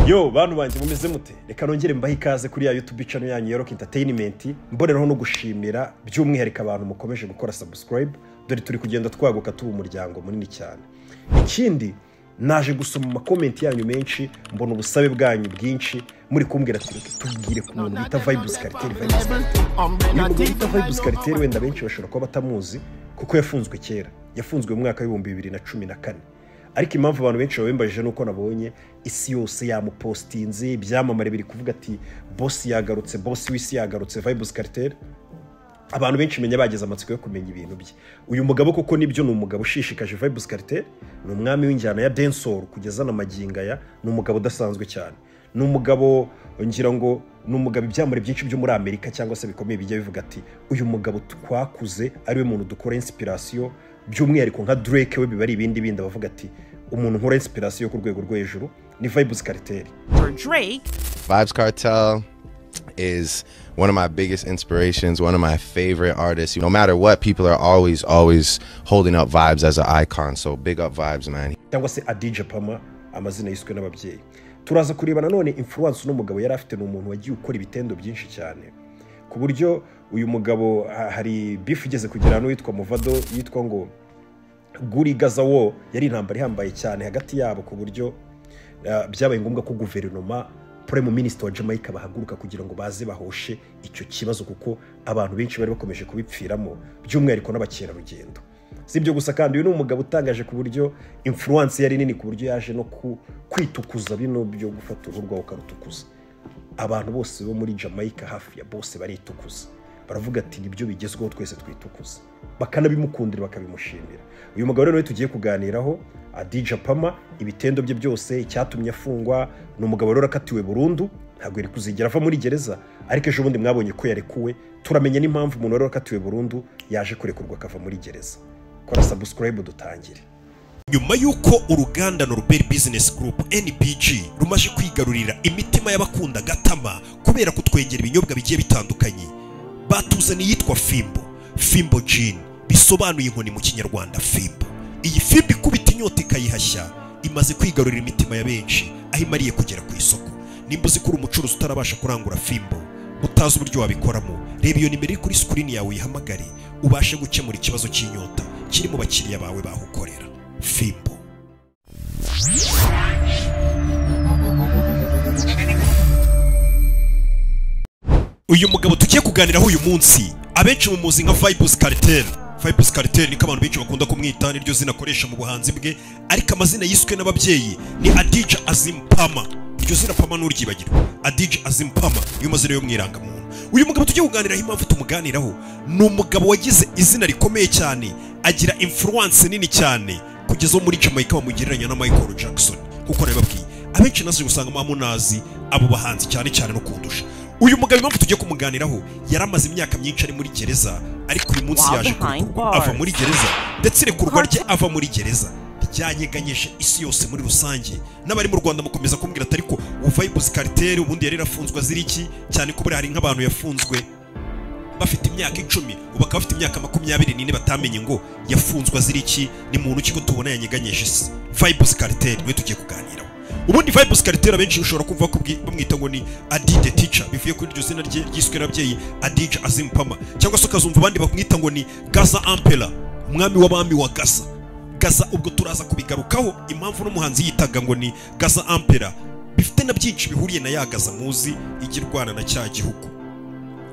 yo bantu banjye mumeze mute reka nongere mbahe ikaze kuri ya yutube channel yanyu ya rock entertainment mboneraho no gushimira by'umwihariko abantu mukomeje gukora subscribe dore turi kugenda twaguka tuba umuryango munini cyane ikindi naje gusoma amakomenti yanyu menshi mbona ubusabe bwanyu bwinshi muri kumbwira ati reka tubwire ku muntu bita vibes cartel vibes uyu mugabo bita vibes cartel wenda benshi bashobora kuba batamuzi kuko yafunzwe kera yafunzwe mu mwaka w'ibihumbi bibiri na cumi na kane ariko impamvu abantu benshi babimbaje ni uko nabonye isi yose yamupositinze ibyamamare biri kuvuga ati bosi yagarutse bosi w'isi yagarutse vibes cartel abantu benshi menya bageze amatsiko yo kumenya ibintu bye uyu mugabo koko nibyo ni umugabo ushishikaje vibes cartel ni umwami w'injyana ya densol kugeza na maginga ya ni umugabo udasanzwe cyane ni umugabo ngira ngo ni umugabo ibyamure byinshi byo muri amerika cyangwa se bikomeye bijya bivuga ati uyu mugabo twakuze ariwe muntu dukora inspiration by'umwihariko nka drake we biba ari ibindi bindi abavuga ati umuntu nkora inspiration ku rwego rwo hejuru ni vibes cartel for Drake, Vibes Cartel is one of my biggest inspirations, one of my favorite artists. No matter what, people are always, always holding up Vibes as an icon. So big up Vibes, man. cyangwa se adija pama amazina yiswe n'ababyeyi turaza kureba nanone influence uno mugabo yari afite ni umuntu wagiye ukora ibitendo byinshi cyane ku buryo uyu mugabo ha- hari bifu igeze kugira n'uwitwa muvado yitwa ngo guri gazawo yari intambara ihambaye cyane hagati yabo ku buryo uh, byabaye ngombwa ko guverinoma prime minister wa jamaica bahaguruka kugira ngo baze bahoshe icyo kibazo kuko abantu benshi bari bakomeje kubipfiramo by'umwihariko n'abakerarugendo si ibyo gusa kandi uyu ni umugabo utangaje ku buryo influence yari nini ku buryo yaje no ku- kwitukuza bino byo gufata uruhu rwawe ukarutukuza abantu bose bo muri jamaica hafi ya bose baritukuza baravuga ati nibyo bigezweho twese twitukuza bakanabimukundira bakabimushimira uyu mugabo rero niwe tugiye kuganiraho adija pama ibitendo bye byose icyatumye afungwa ni umugabo rero akatiwe burundu ntabwo yari kuzigera ava muri gereza ariko ejo bundi mwabonye ko yarekuwe turamenya n'impamvu umuntu wari wakatiwe burundu yaje kurekurwa akava muri gereza kora subscribe dutangire nyuma y'uko uruganda Norbert Business Group NBG rumaje kwigarurira imitima y'abakunda Gatama kubera kutwengera ibinyobwa bigiye bitandukanye batuzaniye iyitwa Fimbo Fimbo Gin bisobanuye inkoni mu kinyarwanda Fimbo iyi Fimbo ikubita inyota ikayihashya imaze kwigarurira imitima ya benshi aho imariye kugera ku isoko nimba uzi ko uri umucuruzi utarabasha kurangura Fimbo utazi uburyo wabikoramo reba iyo nimero iri kuri sikirini yawe uyihamagare ubashe gukemura ikibazo cy'inyota kiri mu bakiriya bawe bahukorera fimbo uyu mugabo tugiye kuganiraho uyu munsi abenshi mumuzi nka vibus cartel vibus cartel niko abantu benshi bakunda kumwita niryo zina akoresha mu buhanzi bwe ariko amazina yiswe n'ababyeyi ni adija azim pama iryo zina pama nturyibagirwe adija azim pama niyo mazina yo mu irangamuntu uyu mugabo tugiye kuganiraho impamvu tumuganiraho ni umugabo wagize izina rikomeye cyane agira influence nini cyane kugeza uwo muri jamaica bamugereranya na michael jackson kuko nabibabwiye abenshi nazi usanga muba munazi abo bahanzi cyane cyane no kundusha uyu mugabo impamvu tugiye kumuganiraho yari amaze imyaka myinshi ari muri gereza ariko uyu munsi While yaje behind kurekurwa bars. ava muri gereza ndetse irekurwa rye ava muri gereza ryanyeganyije isi yose muri rusange n'abari mu rwanda mukomeza kumbwira ati ariko vibes cartel ubundi yari yarafunzwe azira iki cyane ko buriya hari nk'abantu yafunzwe bafite imyaka icumi ubu akaba afite imyaka makumyabiri n'ine batamenye ngo yafunzwe azira iki ni muntu ki ko tubona yanyeganyije isi vibes cartel niwe tugiye kuganiraho ubundi vibes cartel abenshi ushobora kumva ko bwi- bamwita ngo ni adide teacher bivuye kuri iryo zina rye ryiswe n'ababyeyi adija azimpama cyangwa se ukazumva abandi bamwita ngo ni gaza ampera umwami w'abami wa gaza gaza ubwo turaza kubigarukaho impamvu n'umuhanzi yitaga ngo ni gaza ampera bifite na byinshi bihuriye na ya gaza muzi ijya irwana na cya gihugu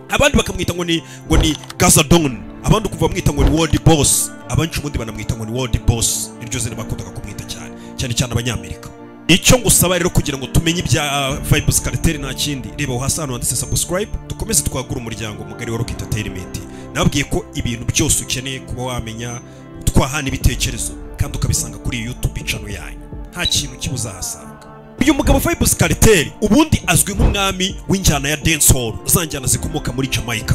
abandi bakamwita ngo ni ngo ni Gazadon abandi ukumva bamwita ngo ni World Boss abandi ubundi banamwita ngo ni World Boss niryo zina bakundaga kumwita cyane cyane cyane abanyamerika icyo ngusaba rero kugira ngo tumenye ibya uh, Vibes Cartel nta kindi reba aho hasi ahantu handitse subscribe dukomeze twagura umuryango mugari wa Rock Entertainment nababwiye ko ibintu byose ukeneye kuba wamenya twahana ibitekerezo kandi ukabisanga kuri YouTube channel yanyu nta kintu kibuzahasanga uyu mugabo Vibes Cartel ubundi azwi nk'umwami w'injyana ya dancehall za njyana zikomoka muri Jamaica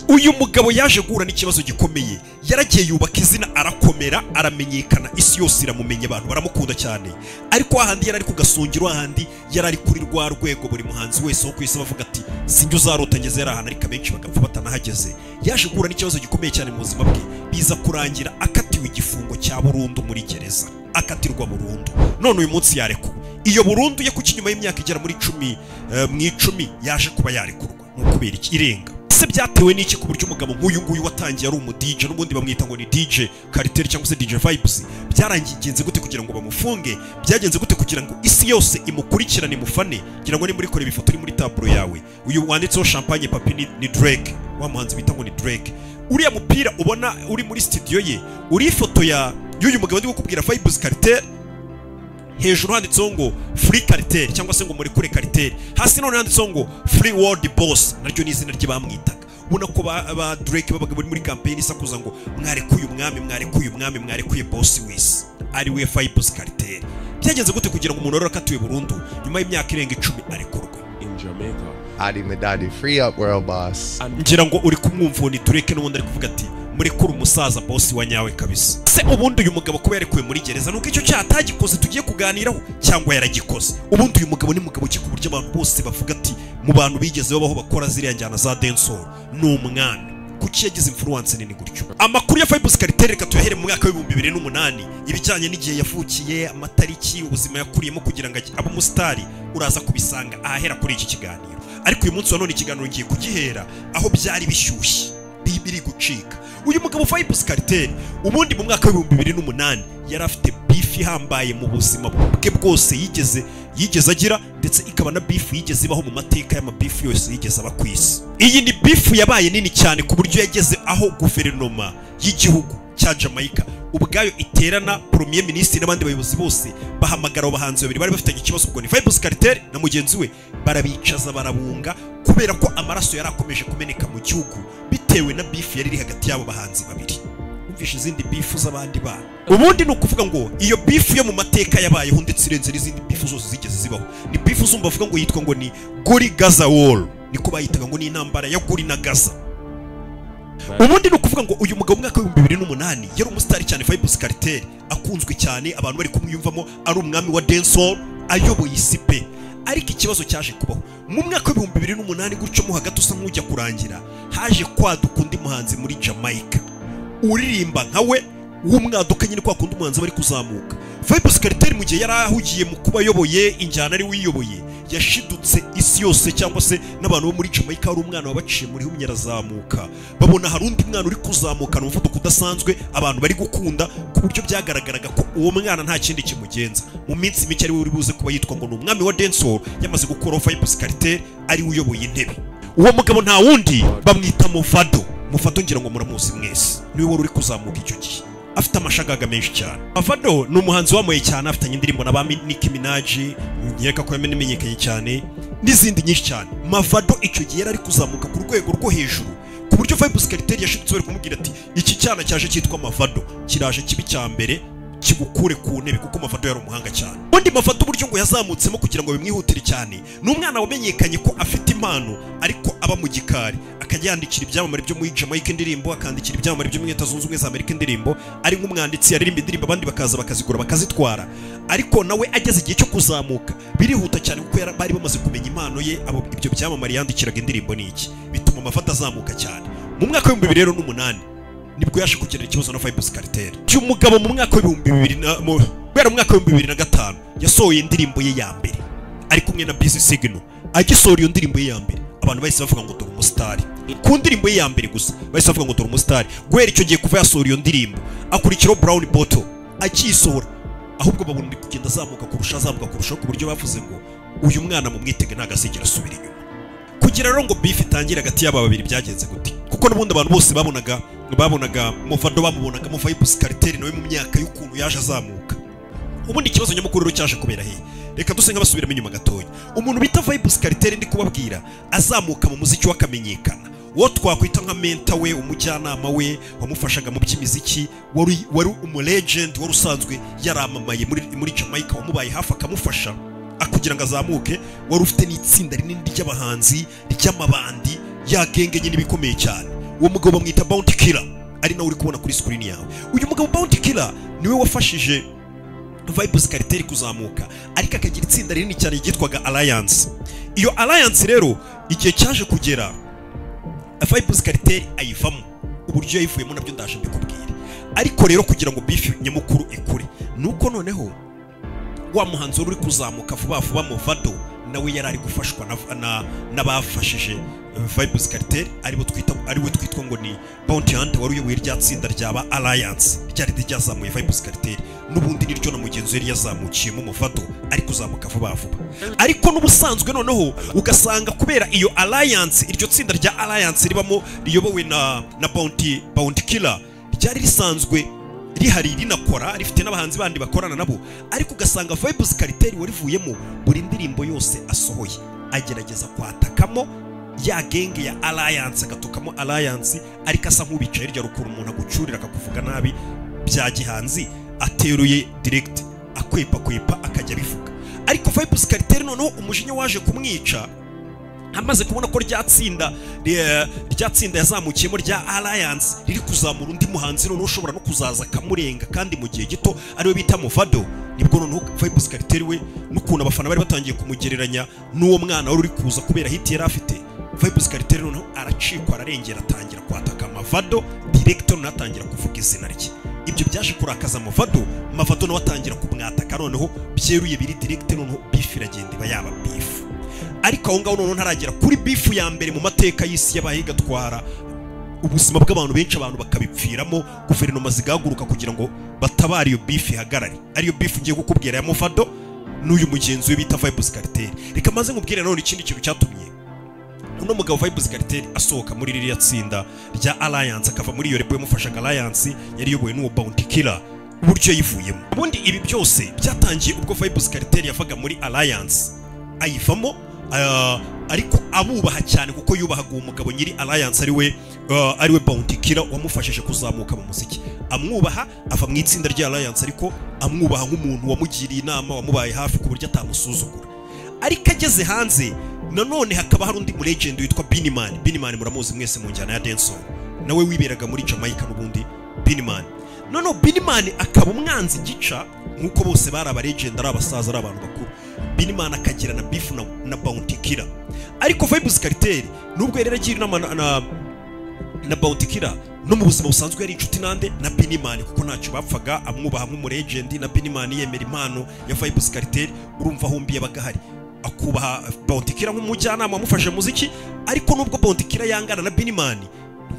uyu mugabo yaje guhura n'ikibazo gikomeye yaragiye yubaka izina arakomera aramenyekana isi yose iramumenya abantu baramukunda cyane ariko ahandi yari ari ku gasongero ahandi yari ari kuri rwa rwego buri muhanzi wese wo ku isi bavuga ati sinjye uzarota ngeze yari ahantu ariko abenshi bagapfa batanahageze yaje guhura n'ikibazo gikomeye cyane mu buzima bwe biza kurangira akatiwe igifungo cya burundu muri gereza akatirwa burundu none uyu munsi yarekuwe iyo burundu ye kuko inyuma y'imyaka igera muri icumi eh, mu icumi yaje kuba yarekurwa ni ukubera iki irenga se byatewe n'iki ku buryo umugabo nk'uyu nguyu watangiye ari umu DJ n'ubundi bamwita ngo ni DJ Cartel cyangwa se DJ Vibes byarangiye igenze gute kugira ngo bamufunge byagenze gute kugira ngo isi yose imukurikirane imufane ngira ngo nimuri kureba ifoto iri muri taburo yawe uyu wanditseho champagne papi ni, ni Drake wa muhanzi bita ngo ni Drake uriya mupira ubona uri muri studio ye uri ifoto ya y'uyu mugabo ndi kukubwira Vibes Cartel hejuru handitseho ngo free cartel cyangwa se ngo murekure cartel hasi none handitseho ngo free world boss naryo ni izina ry'abamwitaga ubona ko ba, ba Drake babaga bari muri campaign isakuza ngo mwarekuye umwami mwarekuye umwami mwarekuye boss wese ari we Fibus Cartel byagenze gute kugira ngo umuntu wari akatuye burundu nyuma y'imyaka irenga icumi arekurwe in Jamaica. Adi Medadi, free up world boss. ngira ngo uri kumwumva uwo ni Drake n'ubundi ari kuvuga ati murekure umusaza boss wa nyawe kabisa se ubundi uyu mugabo kuba yarekuwe muri gereza nuko icyo cyaha atagikoze tugiye kuganiraho cyangwa yaragikoze ubundi uyu mugabo ni mugabo ki ku buryo abantu bose bavuga ati mu bantu bigeze babaho bakora ziriya njyana za dancehall ni umwami kuki yagize influence nini gutyo amakuru ya Fibus Cartel reka tuyahere mu mwaka w'ibihumbi bibiri n'umunani ibijyanye n'igihe yavukiye amatariki ubuzima yakuriyemo kugira ngo abe umusitari uraza kubisanga ahahera kuri iki kiganiro ariko uyu munsi wa none ikiganiro ngiye kugihera aho byari bishyushye bi- biri gucika uyu mugabo Fibus Cartel ubundi mu mwaka w'ibihumbi bibiri n'umunani yari afite beef ihambaye mu buzima bwe bwose yigeze yigeze agira ndetse ikaba na beef yigeze ibaho mu mateka y'amabeef yose yigeze aba ku isi iyi ni beef yabaye nini cyane ku buryo yageze aho guverinoma y'igihugu cya Jamaica ubwayo iterana premier minisitiri n'abandi bayobozi bose bahamagara abo bahanzi babiri bari bafitanye ikibazo ubwo ni Fibus Cartel na mugenzi we barabicaza barabunga kubera ko amaraso yari akomeje kumeneka mu gihugu bitewe na beef yari iri hagati y'abo bahanzi babiri wumvishe izindi bifu z'abandi bana ubundi ni ukuvuga ngo iyo bifu yo mu mateka yabayeho ndetse irenze n'izindi bifu zose zigeze zibaho ni bifu zumva bavuga ngo yitwa ngo ni guri gaza wall niko bayitaga ngo ni intambara ya guri na gaza ubundi ni ukuvuga ngo uyu mugabo mu mwaka w'ibihumbi bibiri n'umunani yari umusitari cyane Fibus Cartel akunzwe cyane abantu bari kumwiyumvamo ari umwami wa dancehall ayoboye isi pe ariko ikibazo cyaje kubaho mu mwaka w'ibihumbi bibiri n'umunani gutyo mo hagati usa nk'ujya kurangira haje kwaduka undi muhanzi muri Jamaica uririmba nka we w'umwaduka nyine kwa kundi umuhanzi aba ari kuzamuka Fibus Cartel mu gihe yari ahugiye mu kuba ayoboye injyana ari wiyoboye yashidutse isi yose cyangwa se n'abantu bo muri Jamaica hari umwana wabaciye muri humye arazamuka babona hari undi mwana uri kuzamukana umuvuduko udasanzwe abantu bari gukunda ku buryo byagaragaraga ko uwo mwana nta kindi kimugenza mu minsi mike ari we uri buze kuba yitwa ngo ni umwami wa dancehall yamaze gukuraho Fibus Cartel ari we uyoboye intebe uwo mugabo nta wundi bamwita Mufado Mufado ngira ngo muramuzi mwese niwe wari uri kuzamuka icyo gihe afite amashagaga menshi cyane Mufado ni umuhanzi wamuye cyane afitanye indirimbo na ba Mi- Nicki Minaj nkeka ko yamenyekanye cyane n'izindi nyinshi cyane Mufado icyo gihe yari ari kuzamuka ku rwego rwo hejuru ku buryo Fibus Cartel yashitse bari kumubwira ati iki cyana cyaje cyitwa Mufado kiraje kibi cya mbere kigukure ku ntebe kuko Mafado yari umuhanga cyane ubundi Mafado uburyo ngo yazamutsemo kugira ngo bimwihutire cyane ni umwana wamenyekanye ko afite impano ariko aba mu gikari akajya yandikira ibyamamare byo muri Jamaica indirimbo akandikira ibyamamare byo muri Leta Zunze Ubumwe za Amerika indirimbo ari nk'umwanditsi yaririmba indirimbo abandi bakaza bakazigura bakazitwara ariko nawe ageze igihe cyo kuzamuka birihuta cyane kuko yara- bari bamaze kumenya impano ye abo ibyo byamamare yandikiraga indirimbo ni iki bituma Mafado azamuka cyane mu mwaka w'ibihumbi bibiri rero n'umunani nibwo yaje kugira ikibazo na Fibus Cartel. Uyu mugabo mu mwaka w'ibihumbi bibiri na mu guhera mu mwaka w'ibihumbi bibiri na gatanu yasohoye indirimbo ye ya mbere ari kumwe na Busy Signal. Agisohora iyo ndirimbo ye ya mbere abantu bahise bavuga ngo dore umusitari. Ku ndirimbo ye ya mbere gusa bahise bavuga ngo dore umusitari. Guhera icyo gihe kuva yasohora iyo ndirimbo akurikiraho Brown Bottle akisohora ahubwo babona uri kugenda azamuka kurusha azamuka kurushaho ku buryo bavuze ngo uyu mwana mumwitege ntagasegera asubira inyuma kugira rero ngo beef itangire hagati y'aba babiri byagenze gute kuko n'ubundi abantu bose babonaga babonaga Mufado bamubonaga mu Fibus Cartel nawe mu myaka y'ukuntu yaje azamuka ubundi ikibazo nyamukuru rero cyaje kubera hehe reka duse nk'abasubiramo inyuma gatoya umuntu bita Vibus Cartel ndi kubabwira azamuka mu muziki wakamenyekana uwo twakwita nka menta we umujyanama we wamufashaga mu by'imiziki wari wari umulegend wari usanzwe yaramamaye muri muri Jamaica wamubaye hafi akamufasha kugira ngo azamuke wari ufite n'itsinda rinini ry'abahanzi ry'amabandi yagengenye n'ibikomeye cyane uwo mugabo bamwita Bounty Killer ari nawe uri kubona kuri screen yawe uyu mugabo Bounty Killer niwe wafashije Vibus Cartel kuzamuka ariko akagira itsinda rinini cyane ryitwaga Alliance iyo Alliance rero igihe cyaje kugera Vibus Cartel ayivamo uburyo yayivuyemo nabyo ndaje mbikubwire ariko rero kugira ngo beef nyamukuru ikure nuko noneho wa muhanzi wari uri kuzamuka vuba vuba Movado nawe yari ari gufashwa na- na- n'abafashije eh, Vibes Cartel aribo twita ariwe twitwa ngo ni Bounty Hunter wari uyoboye rya tsinda ryaba Alliance ryari ryazamuye Vibes Cartel n'ubundi niryo na mugenzi we yari yazamukiyemo Movado ari kuzamuka vuba vuba ariko n'ubusanzwe noneho ugasanga kubera iyo Alliance iryo tsinda rya Alliance ribamo riyobowe na na Bounty Bounty Killer ryari risanzwe rihari rinakora rifite n'abahanzi bandi bakorana nabo ariko ugasanga vibes kariteri warivuyemo buri ndirimbo yose asohoye agerageza kwatakamo ya genge ya alliance agatokamo alliance ariko asa nk'ubicaye hirya rukura umuntu agucurira akakuvuga nabi bya gihanzi ateruye direct akwepakwepa akajya abivuga ariko vibes kariteri noneho umujinya waje kumwica amaze kubona ko rya tsinda eh, rya tsinda yazamukiyemo rya alliance riri kuzamura undi muhanzi noneho ushobora no kuzaza akamurenga kandi mu gihe gito ariwe bita muvado nibwo noneho vibes kariteri we n'ukuntu abafana bari batangiye kumugereranya n'uwo mwana wari uri kuza kubera hiti yari afite vibes kariteri noneho aracikwa ararengera atangira kwataka mavado direkito noneho atangira kuvuga izina rye ibyo byaje kurakaza mavado mavado nawe atangira kumwataka noneho byeruye biri direkite noneho bifu iragenda iba yaba bifu ariko aho ngaho noneho ntaragera kuri bifu ya mbere mu mateka y'isi yabaye igatwara ubuzima bw'abantu benshi abantu bakabipfiramo guverinoma zigahaguruka kugira ngo batabare iyo bifu ihagarare ariyo bifu ngiye kukubwira ya mavado n'uyu mugenzi we bita vibes kariteri reka maze nkubwire nanone ikindi kintu cyatumye uno mugabo Vibes Cartel asohoka muri ririya tsinda rya Alliance akava muri iyo repo yamufashaga Alliance yari iyobowe n'uwo Bounty Killer uburyo yivuyemo ubundi ibi byose byatangiye ubwo Vibes Cartel yavaga muri Alliance ayivamo ah, ariko abubaha cyane kuko yubahaga uwo mugabo nyiri Alliance ariwe ah, ariwe Bounty Killer wamufashije kuzamuka mu muziki amwubaha ava mu itsinda rya Alliance ariko amwubaha nk'umuntu wamugiriye inama wamubaye hafi ku buryo atamusuzugura ariko ageze hanze nanone hakaba hari undi mulegend witwa Binman Binman muramuzi mwese mu njyana ya dancehall nawe wiberaga muri Jamaica n'ubundi Binman noneho Binman akaba umwanzi gica nk'uko bose bari abalegend ari abasaza ari abantu bakuru Binman akagira na beef na, na Bounty Killer ariko Vibes Cartel nubwo yari yaragira inama na, na na Bounty Killer no mu buzima busanzwe yari inshuti nande na Binimani kuko ntacyo bapfaga amwubaha nk'umulegend na Binimani yemera impano ya Vibes Cartel urumva hombi yabagahari akubaha Bounty Killer nk'umujyanama wamufashe muziki ariko nubwo Bounty Killer yangana na Binimani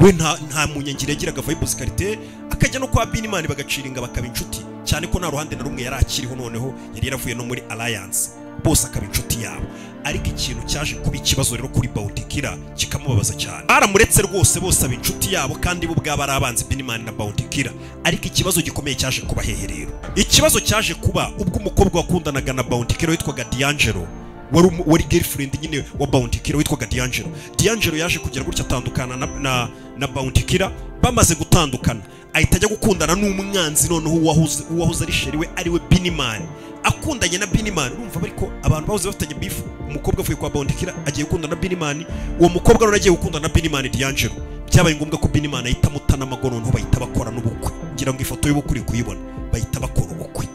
we nta nta munyangire yagiraga Vibes Cartel akajya no kwa Binimani bagaciringa bakaba inshuti cyane ko nta ruhande na rumwe yari akiriho noneho yari yaravuye no muri Alliance bose akaba inshuti yabo ariko ikintu cyaje kuba ikibazo rero kuri Bounty Killer kikamubabaza cyane baramuretse rwose bose aba inshuti yabo kandi bo bwaba ari abanzi Binimani na Bounty Killer ariko ikibazo gikomeye cyaje kuba hehe rero ikibazo cyaje kuba ubwo umukobwa wakundanaga na Bounty Killer witwaga D'Angelo wari umu- wari girlfriend nyine wa Bounty Killer witwaga D'Angelo D'Angelo yaje kugira gutya atandukana na, na, na Bounty Killer bamaze gutandukana ahita ajya gukundana n'umwanzi noneho uwahoze uwahoze ari sheri we ariwe Binimani akundanye na Binimani urumva ariko abantu bahoze bafitanye beef umukobwa avuye kwa Bounty Killer agiye gukundana na Binimani uwo mukobwa noneho agiye gukundana na Binimani D'Angelo byabaye ngombwa ko Binimani ahita amutana amagorero noneho bahita bakora n'ubukwe ngira ngo ifoto y'ubukwe uri kuyibona bahita bakora ubukwe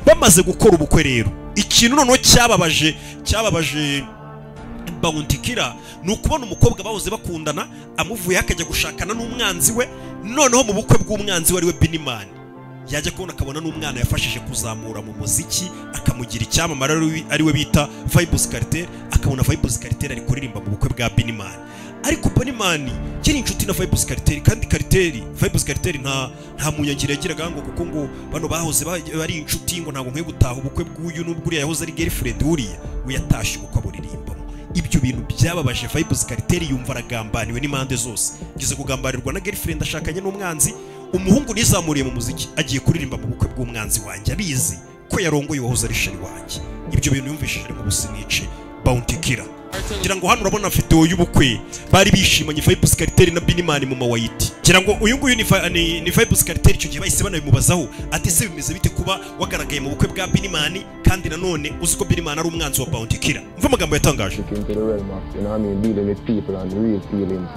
bamaze gukora ubukwe rero ikintu noneho cyababaje cyababaje Bounty Killer ni ukubona umukobwa bahoze bakundana amuvuyeho akajya gushakana n'umwanzi we noneho mu bukwe bw'umwanzi we ariwe Binimani yajya kubona akabona n'umwana yafashije kuzamura mu muziki akamugira icyamamare ari- ariwe bita Vibes Cartel akabona Vibes Cartel ari kuririmba mu bukwe bwa Binimani ariko Binimani yari inshuti na Vibes Cartel kandi Cartel Vibes Cartel nta nta munyagira yagiraga ngo kuko ngo bano bahoze ba- bari inshuti ngo ntabwo nkwiye gutaha ubukwe bw'uyu n'ubwo uriya yahoze ari girlfriend uriya we yatashye ubukwe aburirimbamo ibyo bintu byababaje Vibes Cartel yumva aragambaniwe n'impande zose ngeze kugambanirwa na girlfriend ashakanye n'umwanzi umuhungu nizamuriye mu muziki agiye kuririmba mu bukwe bw'umwanzi wanjye abizi ko yarongoye uwahoze ari sheri wanjye ibyo bintu yumvishije mu businice Bounty Killer ngira ngo hano urabona videwo y'ubukwe bari bishimanye Vibes Cartel na Binimani mu mawayiti ngira ngo uyu nguyu ni, Fa- ni, ni Vibes Cartel icyo gihe bahise banabimubazaho ati se bimeze bite kuba wagaragaye mu bukwe bwa Binimani kandi nanone uzi ko Binimani ari umwanzi wa Bounty Killer umva amagambo yatangaje Look into the realm of, you know what I mean, dealing with people and real feelings.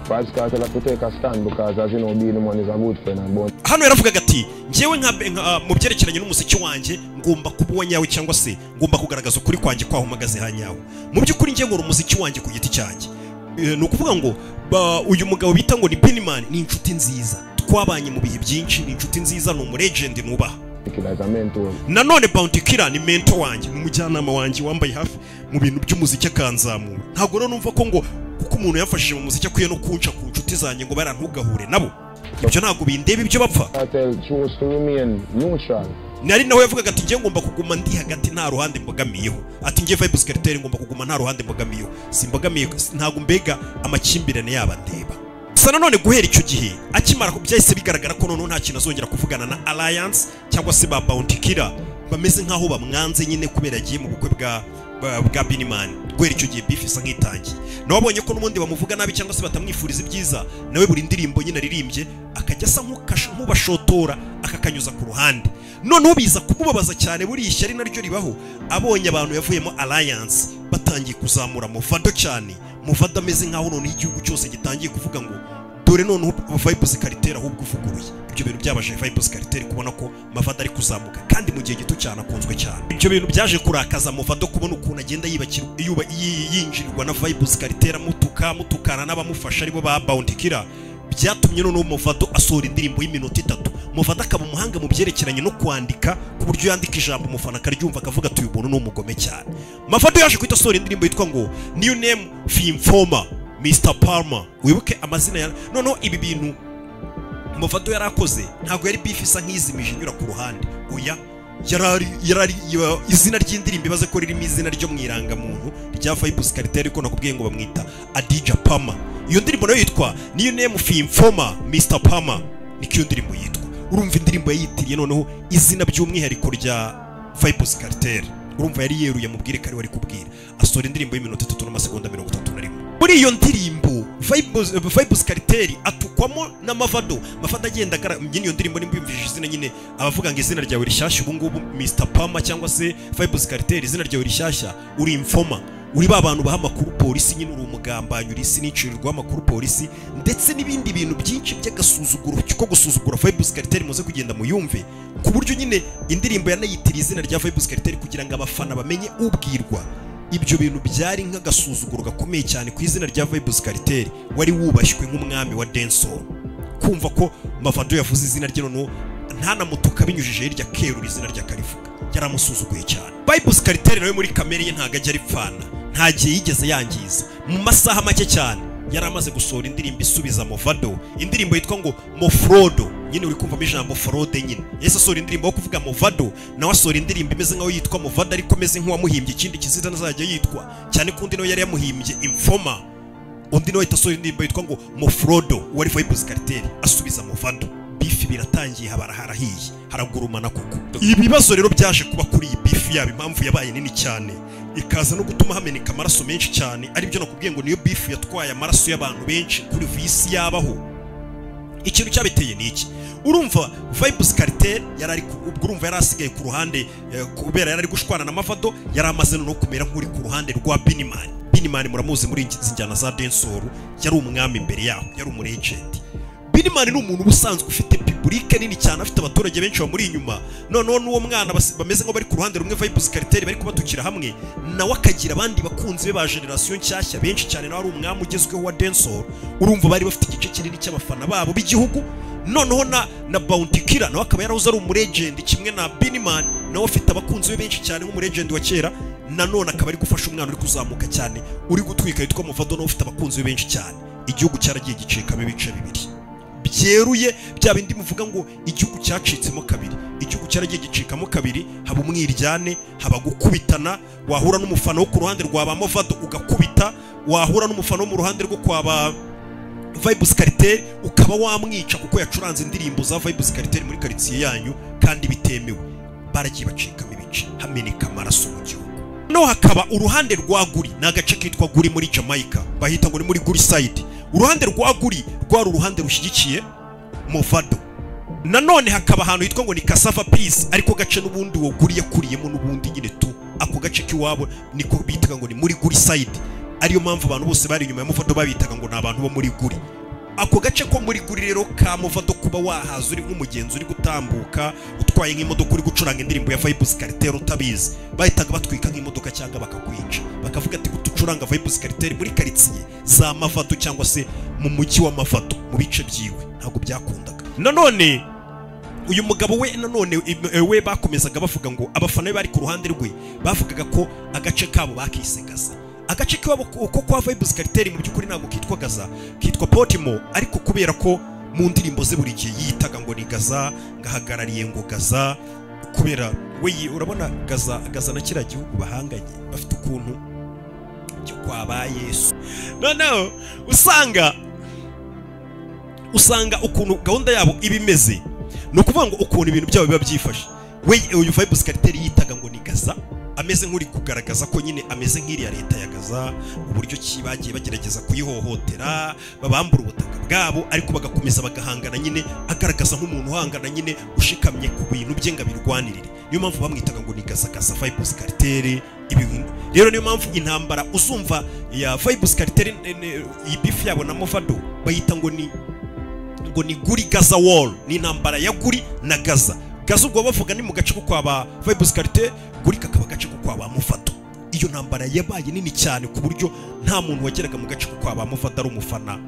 Vibes Cartel have to take a stand because, as you know, being the one is a good friend and bond. hano yaravugaga ati ngewe nka nka- mu byerekeranye n'umuziki wanjye ngomba kuba uwa nyawe cyangwa se ngomba kugaragaza ukuri kwanjye kwaho mpagaze ha nyawo mu by'ukuri ngewe nkora umuziki wanjye ku giti cyanjye Eh, ni ukuvuga ngo ba- uyu mugabo bita ngo ni Pennyman ni inshuti nziza twabanye mu bihe byinshi ni inshuti nziza ni umuregend nubaha Kid as a mentor. nanone bounty killer ni mento wanjye ni umujyanama wanjye wambaye hafi mu bintu by'umuziki akanzamura ntabwo rero numva ko ngo kuko umuntu yafashije mu muziki akwiye no kunca ku nshuti zanjye ngo barantugahure nabo ibyo ntabwo bindeba ibyo bapfa I tell choose to remain neutral. nari nawe yavugaga ati njye ngomba kuguma ndi hagati nta ruhande mbogamiyeho ati njye vibes cartel ngomba kuguma nta ruhande mbogamiyeho simbogamiye ntabwo mbega amakimbirane yaba ndeba gusa nanone guhera icyo gihe akimara ku byahise bigaragara ko noneho nta kintu azongera kuvugana na alliance cyangwa se ba bounty killer bameze nk'aho bamwanze nyine kubera yagiye mu bukwe bwa bwa- bwa binimani guhera icyo gihe bifu isa nk'itangiye nawe abonye ko n'ubundi bamuvuga nabi cyangwa se batamwifuriza ibyiza nawe buri ndirimbo nyine aririmbye akajya asa nk'ukash- nk'ubashotora akakanyuza ku ruhande noneho biza kumubabaza cyane buriya ishyari naryo ribaho abonye abantu yavuyemo alliance batangiye kuzamura muvado cyane muvado ameze nk'aho noneho igihugu cyose gitangiye kuvuga ngo dore noneho vibes cartel ahubwo uvuguruye ibyo bintu byabaje vibes cartel kubona ko mavado ari kuzamuka kandi mu gihe gito cyane akunzwe cyane ibyo bintu byaje kurakaza muvado kubona ukuntu agenda yibakira yuba- yi- yinjirwa na vibes cartel amutuka amutukana n'abamufasha aribo ba bounty killer byatumye noneho muvado asohora indirimbo y'iminota itatu muvado akaba umuhanga mu byerekeranye no kwandika ku buryo yandika ijambo umufana akaryumva akavuga ati uyu muntu ni umugome cyane mavado yaje guhita asohora indirimbo yitwa ngo new name fimfoma mr palmer wibuke amazina ya noneho ibi bintu muvado yari akoze ntabwo yari bifu isa nk'izimije inyura ku ruhande oya yarari yarari ya- izina ry'indirimbo ibaze ko ririmo izina ryo mu irangamuntu rya Fibus Cartel ariko nakubwiye ngo bamwita Adija Pama iyo ndirimbo nayo yitwa niyo name Fimfoma Mr Pama niko iyo ndirimbo yitwa urumva indirimbo yayitiriye noneho izina by'umwihariko rya Fibus Cartel urumva yari yeruye amubwire kari wari kubwira asohora indirimbo y'iminota itatu n'amasegonda mirongo itatu na rimwe muri iyo ndirimbo Fibus- eh, Fibus Cartel atukwamo na Mavado Mavado agenda agara nyine iyo ndirimbo nimba yumvishije izina nyine abavuga ngo izina ryawe rishyashya ubu ngubu Mr Pama cyangwa se Fibus Cartel izina ryawe rishyashya uri infoma uri ba bantu baha amakuru polisi nyine uri umugambanyi uri isi n'icirirwaho amakuru polisi ndetse n'ibindi bintu byinshi by'agasuzuguro ko gusuzugura Fibus Cartel muze kugenda muyumve ku buryo nyine indirimbo yanayitiriye izina rya Fibus Cartel kugira ngo abafana bamenye ubwirwa ibyo bintu byari nk'agasuzuguro gakomeye cyane ku izina rya Vibus Cartel wari wubashywe nk'umwami wa dancehall kumva ko Mavado yavuze izina rye noneho ntanamutuka binyujije hirya kerura izina rya Karivuga yaramusuzuguye cyane Vibus Cartel nawe muri kamere ye ntago ajya aripfana nta gihe yigeze yangiza mu masaha make cyane yari amaze gusohora indirimbo isubiza Movado indirimbo yitwa ngo Mofrodo nyine uri kumvamo ijambo forode nyine yahise asohora indirimbo yo kuvuga Movado nawe asohora indirimbo imeze nk'aho yitwa Movado ariko ameze nk'uwamuhimbye ikindi kizita azajya yitwa cyane ko undi nawe yari yamuhimbye Infoma undi nawe ahita asohora indirimbo yitwa ngo Mofrodo wari Vibes Cartel asubiza Movado bifi biratangiye habara harahiye haragurumana kuko ibibazo rero byaje kuba kuri iyi bifi yaba impamvu yabaye nini cyane ikaza no gutuma hameneka amaraso menshi cyane aribyo nakubwiye ngo niyo bifu yatwaye amaraso y'abantu benshi kuri visi yabaho ikintu cyabiteye ni iki urumva vibes cartel yari ari ku- ubwo urumva yari asigaye ku ruhande eh, kubera yari ari gushwana na mavado yari amaze no kumera nk'uri ku ruhande rwa binimani binimani muramuzi muri izi njyana za densoru yari umwami imbere yaho yari umurejenti binimani ni umuntu uba usanzwe ufite pibulike nini cyane afite abaturage benshi bamuri inyuma noneho n'uwo mwana bas- bameze nk'aho bari ku ruhande rumwe vibes cartel bari kubatukira hamwe nawe akagira abandi bakunzi be ba generasiyo nshyashya benshi cyane nawe ari umwami ugezweho wa dancehall urumva bari bafite igice kinini cy'abafana babo b'igihugu noneho na na bounty killer nawe akaba yarahoze ari umuregendi kimwe na binimani nawe afite abakunzi be benshi cyane nk'umuregendi wa kera nanone akaba ari gufasha umwana uri kuzamuka cyane uri gutwika yitwa muvado nawe ufite abakunzi be benshi cyane igihugu cyaragiye gicikamo ibice bibiri byeruye bya bindi muvuga ngo igihugu cyacitsemo kabiri igihugu cyaragiye gicikamo kabiri haba umwiryane haba gukubitana wahura n'umufana wo ku ruhande rwa ba Movado ugakubita wahura n'umufana wo mu ruhande rwo kwa ba Vibes Cartel ukaba wamwica kuko yacuranze indirimbo za Vibes Cartel muri quartier yanyu kandi bitemewe baragiye bacikamo ibice hameneka amaraso mu gihugu no hakaba uruhande rwa guri ni agace kitwa guri muri Jamaica bahita ngo ni muri guri side uruhande rwa guri rwari uruhande rushyigikiye Movado nanone hakaba ahantu hitwa ngo ni Cassava Peace ariko gace n'ubundi uwo guri yakuriyemo n'ubundi nyine tu ako gace k'iwabo niko bitaga ngo ni muri guri side ariyo mpamvu abantu bose bari inyuma ya Movado babitaga ngo ni abantu bo muri guri ako gace ko muri guri rero ka Movado kuba wahaza uri nk'umugenzi uri gutambuka utwaye nk'imodoka uri gucuranga indirimbo ya Vibes Cartel utabizi bahitaga batwika nk'imodoka cyangwa bakakwica bakavuga ati gutucuranga Vibes Cartel muri quartier za Mavado cyangwa se mu mujyi wa Mavado mu bice byiwe ntabwo byakundaga nanone uyu mugabo we nanone eh, we bakomezaga bavuga ngo abafana be bari ku ruhande rwe bavugaga ko agace kabo bakisagaza agace kabo ko kwa vibe kariteri mu by'ukuri ntabwo kitwa gaza kitwa potimo ariko kubera ko mu ndirimbo ze buri gihe yitaga ngo ni gaza ngahagarariye ngo gaza kubera we yi- urabona gaza gaza na kiriya gihugu bahanganye bafite ukuntu cyo kwaba yesu noneho usanga usanga ukuntu gahunda yabo iba imeze ni ukuvuga ngo ukuntu ibintu byabo biba byifashe we uyu vibe kariteri yitaga ngo ni gaza ameze nk'uri kugaragaza ko nyine ameze nk'iriya leta ya gaza uburyo ki bagiye bagerageza kuyihohotera babambura ubutaka bwabo ariko bagakomeza bagahangana nyine agaragaza nk'umuntu uhangana nyine ushikamye ku bintu bye ngo abirwanirire niyo mpamvu bamwitaga ngo ni gaza gaza vibe kariteri ibintu rero niyo mpamvu intambara uzumva ya vibe kariteri iyi bifu yabo na movado bayita ngo ni ngo ni guri gaza wall ni intambara ya guri na gaza gaza ubwo bavuga ni mu gace ko kwa ba vibes karite guri kakaba gace ko kwa ba mufata iyo ntambara yabaye nini cyane ku buryo nta muntu wageraga mu gace ko kwa ba mufata ari umufana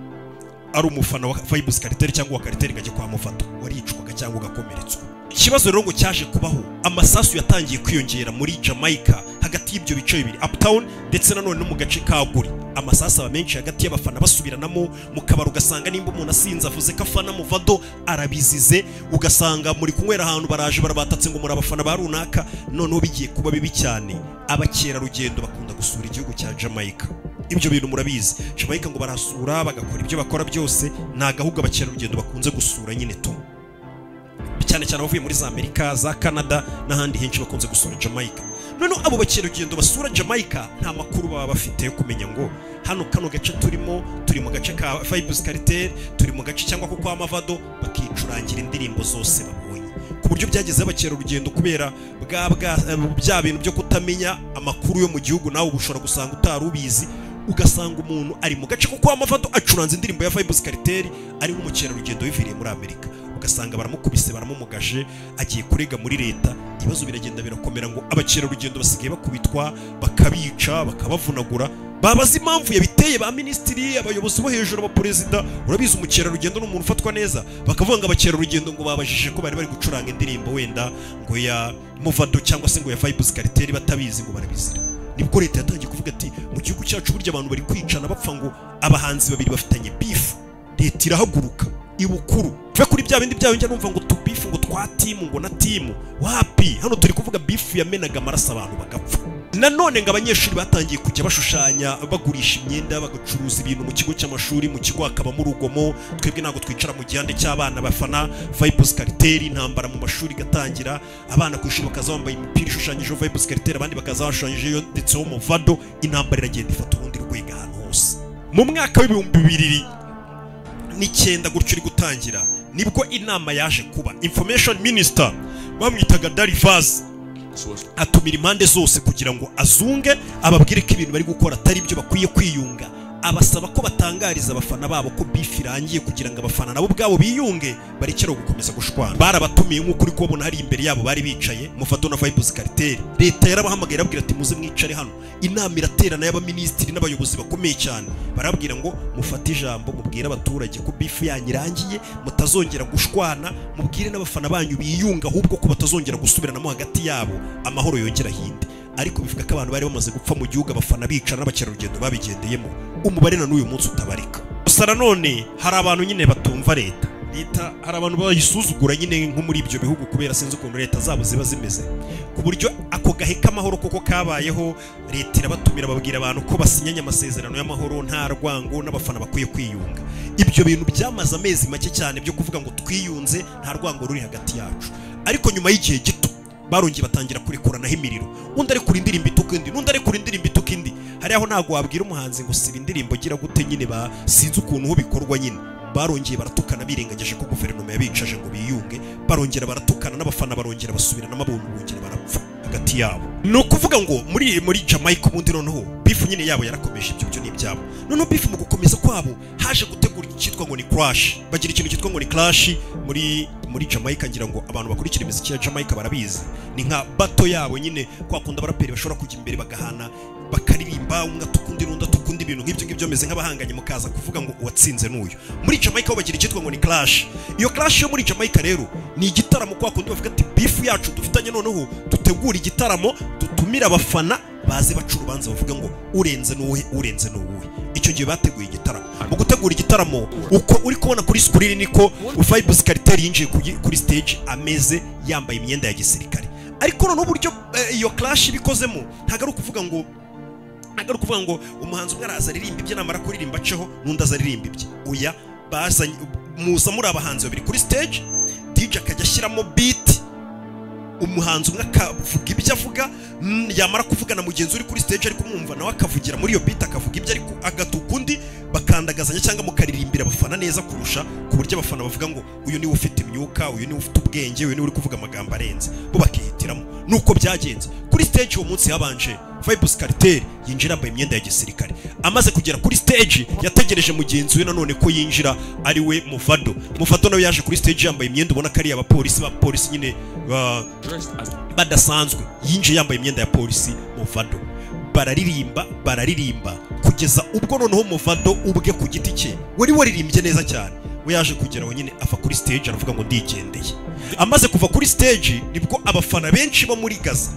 ari umufana wa vibes kariteri cyangwa wa kariteri gake kwa mufata waricwaga cyangwa ugakomeretswa ikibazo rero ngo cyaje kubaho amasasu yatangiye kwiyongera muri jamaica hagati y'ibyo bice bibiri uptown ndetse nanone no mu gace ka guri amasasu aba menshi hagati y'abafana basubiranamo mu kabari ugasanga nimba umuntu asinze avuze ko afana muvado arabizize ugasanga muri kunywera ahantu baraje barabatatse ngo muri abafana ba runaka noneho bigiye kuba bibi cyane abakerarugendo bakunda gusura igihugu cya jamaica ibyo bintu murabizi jamaica ngo barasura bagakora ibyo bakora byose ni agahugu abakerarugendo bakunze gusura nyine to cyane cyane abavuye muri za amerika za canada n'ahandi henshi bakunze gusura jamaica noneho abo bakerarugendo basura jamaica nta makuru baba bafite yo kumenya ngo hano kano gace turimo turi mu gace ka vibes cartel turi mu gace cyangwa ko kwa mavado bakicurangira indirimbo zose babonye ku buryo byageze abakerarugendo kubera bwa bwa bya bintu byo kutamenya amakuru yo mu gihugu nawe uba ushobora gusanga utari ubizi ugasanga umuntu ari mu gace ko kwa mavato acuranze indirimbo ya Vibes Cartel ari nk'umukerarugendo wiviriye muri Amerika ugasanga baramukubise baramumugaje agiye kurega muri leta ibibazo biragenda birakomera ngo abakerarugendo basigaye bakubitwa bakabica bakabavunagura babaza impamvu yabiteye ba minisitiri abayobozi bo hejuru abaperezida urabizi umukerarugendo ni umuntu ufatwa neza bakavuga ngo abakerarugendo ngo babajije ko bari bari gucuranga indirimbo wenda ngo ya muvado cyangwa se ngo ya Vibes Cartel batabizi ngo barabizira nibwo leta yatangiye kuvuga ati mu gihugu cyacu burya abantu bari kwicana bapfa ngo abahanzi babiri bafitanye bifu leta irahaguruka ibukuru tuve kuri bya bindi byayo njya numva ngo tubifu ngo twa timu ngo na timu wapi hano turi kuvuga bifu yamenaga amaraso abantu bagapfa nanone ngo abanyeshuri batangiye kujya bashushanya bagurisha imyenda bagacuruza ibintu mu kigo cy'amashuri mu kigo hakabamo urugomo twebwe ntabwo twicara mu gihande cy'abana bafana vibes kariteri intambara mu mashuri igatangira abana ku ishuri bakaza bambaye imipira ishushanyijeho vibes kariteri abandi bakaza bashushanyijeho ndetseho movado intambara iragenda ifata urundi rwego ahantu hose mu mwaka w'ibihumbi bibiri n'icyenda gutyo uri gutangira nibwo inama yaje kuba information minister bamwitaga darivaz atumira impande zose kugira ngo azunge ababwire ko ibintu bari gukora atari byo bakwiye kwiyunga abasaba ko batangariza abafana babo ko bifu irangiye kugira ngo abafana nabo ubwabo biyunge barekere gukomeza gushwana barabatumiye nk'uko uri kubabona hari imbere yabo bari bicaye mufato na vibes kariteri leta yarabahamagaye irababwira ati muze mwicare hano inama iraterana y'abaminisitiri n'abayobozi bakomeye cyane barababwira ngo mufate ijambo mubwire abaturage ko bifu yanyu irangiye mutazongera gushwana mubwire n'abafana banyu biyunga ahubwo ko batazongera gusubiranamo hagati yabo amahoro yongera ahinde ariko bivuga ko abantu bari bamaze gupfa mu gihugu abafana bicara n'abakerarugendo babigendeyemo umubare na n'uyu munsi utabarika gusa nanone hari abantu nyine batumva leta leta hari abantu bayisuzugura nyine nko muri ibyo bihugu kubera sinzi ukuntu leta zabo ziba zimeze ku buryo ako gahe k'amahoro koko kabayeho leta irabatumira babwira abantu ko basinyanye amasezerano y'amahoro nta rwango n'abafana bakwiye kwiyunga ibyo bintu byamaze amezi make cyane byo kuvuga ngo twiyunze nta rwango ruri hagati yacu ariko nyuma y'igihe gito barongeye batangira kurekuranaho imiriro undi ari kuri indirimbo ituka indi n'undi ari kuri indirimbo ituka indi hari aho ntabwo wabwira umuhanzi ngo siba indirimbo gira gute nyine ba sinzi ukuntu bikorwa nyine barongeye baratukana birengagije ko guverinoma yabicaje ngo biyunge barongera baratukana n'abafana barongera basubirana abuntu bongera barapfa hagati yabo ni ukuvuga ngo muri muri jamaica ubundi noneho bifu nyine yabo yarakomeje ibyo byo ni ibyabo noneho bifu mu gukomeza kwabo haje gutegura icyitwa ngo ni crash bagira ikintu cyitwa ngo ni crash muri muri jamaica ngira ngo abantu bakurikira imiziki ya jamaica barabizi ni nka bato yabo nyine kwa kundi abaraperi bashobora kujya imbere bagahana bakaririmba umwe atuka undi n'undi atuka undi ibintu nk'ibyo ngibyo bameze nk'abahanganye mukaza kuvuga ngo uwatsinze n'uyu muri Jamaica ho bagira icyitwa ngo ni clash iyo clash yo muri Jamaica rero ni igitaramo kwa kundi bavuga ati beef yacu dufitanye noneho dutegura igitaramo dutumira abafana baze baca urubanza bavuga ngo urenze n'uwuhe urenze n'uwuhe icyo gihe bateguye igitaramo mu gutegura igitaramo uko uri kubona kuri screen niko Vibes Cartel yinjiye kuri- kuri stage ameze yambaye imyenda ya gisirikare ariko noneho uburyo eh, iyo clash ibikozemo ntabwo ari ukuvuga ngo ntabwo ari ukuvuga ngo umuhanzi umwe araza aririmba ibye namara kuririmba aceho n'undi aza aririmba ibye oya bazanye muza muri abahanzi babiri kuri stage DJ akajya ashyiramo beat umuhanzi umwe akavuga ibyo avuga mm, yamara kuvuga na mugenzi uri kuri stage ariko kumwumva nawe akavugira muri iyo beat akavuga ibyo ariko agatuka undi bakandagazanya cyangwa mukaririmbira abafana neza kurusha ku buryo abafana bavuga ngo uyu niwe ufite imyuka uyu niwe ufite ubwenge uyu niwe uri kuvuga amagambo arenze bo bakihitiramo nuko byagenze kuri stage uwo munsi habanje Vibes Cartel yinjira yambaye imyenda ya gisirikare amaze kugera kuri stage yategereje mugenzi we nanone ko yinjira ari we Muvado Muvado nawe yaje kuri stage yambaye imyenda ubona ko ari abapolisi bapolisi nyine ba- badasanzwe yinjiye yambaye imyenda ya polisi Movado bararirimba bararirimba kugeza ubwo noneho Movado ubwe ku giti cye wari waririmbye neza cyane we yaje kugera aho nyine ava kuri stage aravuga ngo ndigendeye amaze kuva kuri stage nibwo abafana benshi bo muri Gaza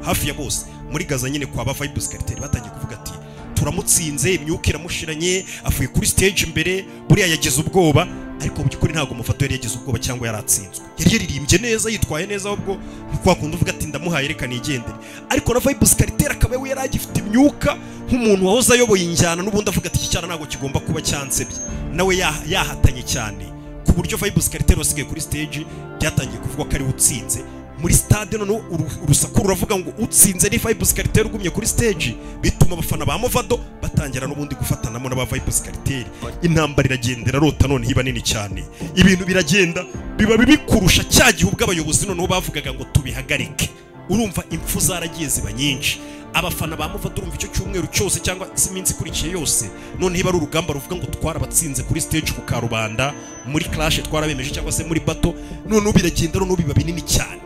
hafi ya bose muri Gaza nyine kwa ba Vibes Cartel batangiye kuvuga ati turamutsinze imyuka iramushiranye avuye kuri stage imbere buriya yagize ubwoba ariko mu by'ukuri ntabwo umufato yari yagize ubwoba cyangwa yaratsinzwe yari yaririmbye neza yitwaye neza ahubwo kwa kundi uvuga ati ndamuhaye reka nigendere ariko na Vibes Cartel akaba we yari agifite imyuka nk'umuntu wahoze ayoboye injyana n'ubundi avuga ati iki cyana ntabwo kigomba kuba cyansebye nawe yaha- yahatanye cyane ku buryo Vibes Cartel wasigaye kuri stage byatangiye kuvugwa ko ariwe utsinze muri stade noneho uru- urusaku ruravuga ngo utsinze ni Vibes Cartel ugumye kuri stage bituma abafana ba Movado batangira n'ubundi gufatanamo n'aba Vibes Cartel intambara iragendera rota none iba nini cyane ibintu biragenda biba bibi kurusha cya gihe ubwo abayobozi noneho bavugaga ngo tubihagarike urumva impfu zaragiye ziba nyinshi abafana ba Movado urumva icyo cyumweru cyose cyangwa iminsi ikurikiye yose noneho iba ari urugamba ruvuga ngo twarabatsinze kuri stage ku karubanda muri clash twarabemeje cyangwa se muri bato noneho biragenda noneho biba binini cyane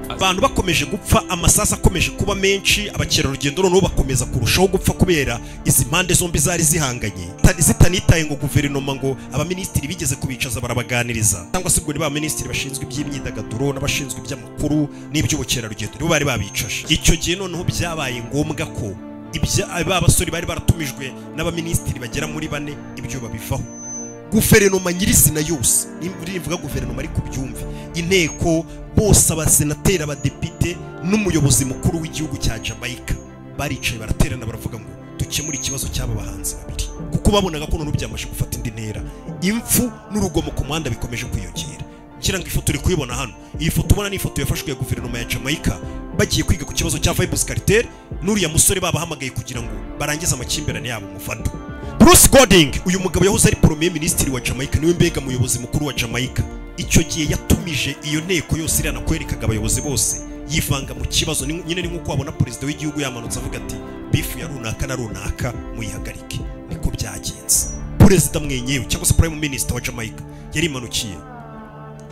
abantu bakomeje gupfa amasasu akomeje kuba menshi abakerarugendo noneho bakomeza kurushaho gupfa kubera izi mpande zombi zari zihanganye Zitari- zitanitaye ngo guverinoma ngo abaminisitiri bigeze kubicaza barabaganiriza cyangwa se ngo ni ba minisitiri bashinzwe iby'imyidagaduro n'abashinzwe iby'amakuru n'iby'ubukerarugendo nibo bari babicaje icyo gihe noneho byabaye ngombwa ko ibya ba basore bari baratumijwe n'abaminisitiri bagera muri bane ibyo babivaho guverinoma nyirizina yose nimba rivuga guverinoma ariko ubyumve inteko bose abasenateri abadepite n'umuyobozi mukuru w'igihugu cya jamaica baricaye baraterana baravuga ngo dukemure ikibazo cy'aba bahanzi babiri kuko babonaga ko noneho byamaze gufata indi ntera impfu n'urugomo ku muhanda bikomeje kwiyongera ngira ngo ifoto uri kuyibona hano iyi foto ubona ni ifoto yafashwe ya guverinoma ya jamaica bagiye kwiga ku kibazo cya Vibes Cartel n'uriya musore babahamagaye kugira ngo barangize amakimbirane yabo mufado Bruce Golding uyu mugabo yahoze ari premier minisitiri wa Jamaica niwe mbega muyobozi mukuru wa Jamaica icyo gihe yatumije iyo nteko yose iriya nakwerekaga abayobozi bose yivanga mu kibazo Ni- nyine ni nk'uko wabona perezida w'igihugu yamanutse avuga ati bifu ya runaka na runaka muyihagarike niko byagenze perezida mwenyewe cyangwa se prime minister wa Jamaica yarimanukiye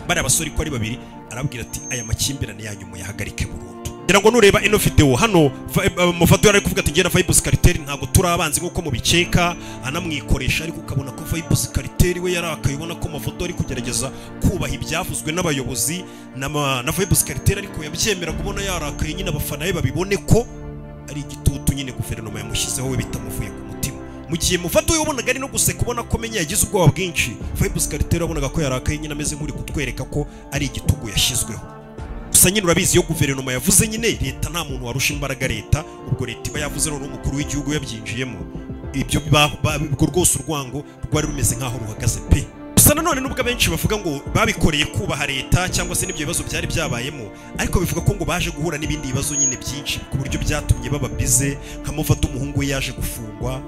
bariya basore ko ari babiri arababwira ati aya makimbirane yanyu muyahagarike burundu ngira ngo nureba ino video hano mufato yari ari kuvuga ati ngera Vibes Cartel ntabwo turi abanzi nk'uko mubikeka anamwikoresha ariko ukabona ko Vibes Cartel we yarakaye ubona ko mafoto ari kugerageza kubaha ibyavuzwe n'abayobozi n'ama- na Vibes Cartel ariko yabyemera kubona yarakaye nyine abafana be babibone ko ari igitutu nyine guverinoma yamushyizeho we bitamuvuye ku mutima mu gihe mufata uyu wabonaga ari no guseka ubona ko menya yagize ubwoba bwinshi Vibes Cartel wabonaga ko yarakaye nyine ameze nk'uri kutwereka ko ari igitugu yashyizweho gusa nyine urabizi iyo guverinoma yavuze nyine leta nta muntu warusha imbaraga leta ubwo leta iba yavuze noneho umukuru w'igihugu yabyinjiyemo ibyo ba- ba- ubwo rwose urwango rwari rumeze nk'aho ruhagaze pe gusa nanone nubwo abenshi bavuga ngo babikoreye kubaha leta cyangwa se n'ibyo bibazo byari byabayemo ariko bivuga ko ngo baje guhura n'ibindi bibazo nyine byinshi ku buryo byatumye bababize nka mufata umuhungu we yaje gufungwa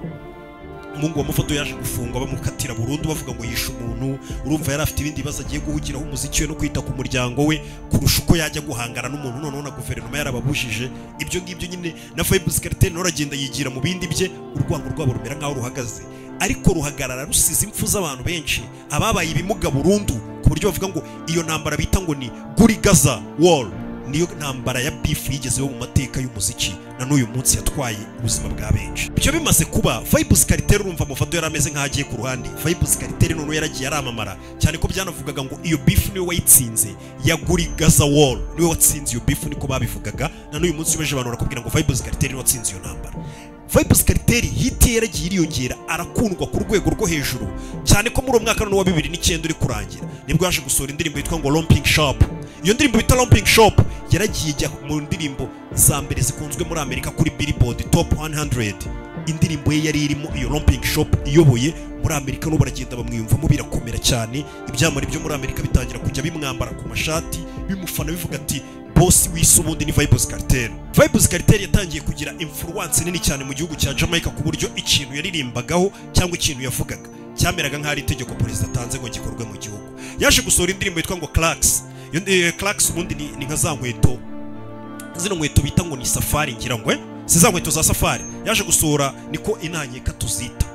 umuhungu wa mufoto yaje gufungwa bamukatira burundu bavuga ngo yishe umuntu urumva yari afite ibindi bibazo agiye guhugiraho umuziki we no kwita ku muryango we kurusha uko yajya guhangana n'umuntu noneho na guverinoma yarababujije ibyo ngibyo nyine na Vibes Cartel nawe aragenda yigira mu bindi bye urwango rwabo rumera nkaho ruhagaze ariko ruhagarara rusize impfu z'abantu benshi ababaye ibimuga burundu ku buryo bavuga ngo iyo ntambara bita ngo ni Guri Gaza War niyo ntambara ya bifu yigezeho mu mateka y'umuziki na n'uyu munsi yatwaye ubuzima bwa benshi ibyo bimaze kuba vibuzi karitere urumva amufado yari ameze nk'aho agiye ku ruhande vibuzi karitere noneho yaragiye aramamara cyane ko byanavugaga ngo iyo bifu niwe wayitsinze yaguri gaza wall niwe watsinze iyo bifu niko babivugaga na n'uyu munsi ubeje abantu barakubwira ngo vibuzi karitere niwe watsinze iyo ntambara vibuzi karitere hiti ye yaragiye iriyongera arakundwa ku rwego rwo hejuru cyane ko muri uwo mwaka noneho wa bibiri n'icyenda uri kurangira nibwo yaje gusohora indirimbo yitwa ngo romping shop iyo ndirimbo bita romping shop yaragiye ijya mu ndirimbo za mbere zikunzwe muri amerika kuri billboard top 100 indirimbo ye yari irimo iyo romping shop iyoboye muri amerika n'ubu baragenda bamwiyumvamo birakomera cyane ibyamamare byo muri amerika bitangira kujya bimwambara ku mashati bimufana bivuga ati bosi w'isi ubundi ni vibuzi kariteri vibuzi kariteri yatangiye kugira imfuruwanse nini cyane mu gihugu cya jamaica ku buryo ikintu yaririmbagaho cyangwa ikintu yavugaga cyameraga nk'aho ari itegeko perezida atanze ngo gikorwe mu gihugu yaje gusohora indirimbo yitwa ngo clarks clarks ubundi ni ni nka za nkweto zino nkweto bita ngo ni safari ngira ngo eh? si za nkweto za safari yaje gusohora niko intanyeka tuzita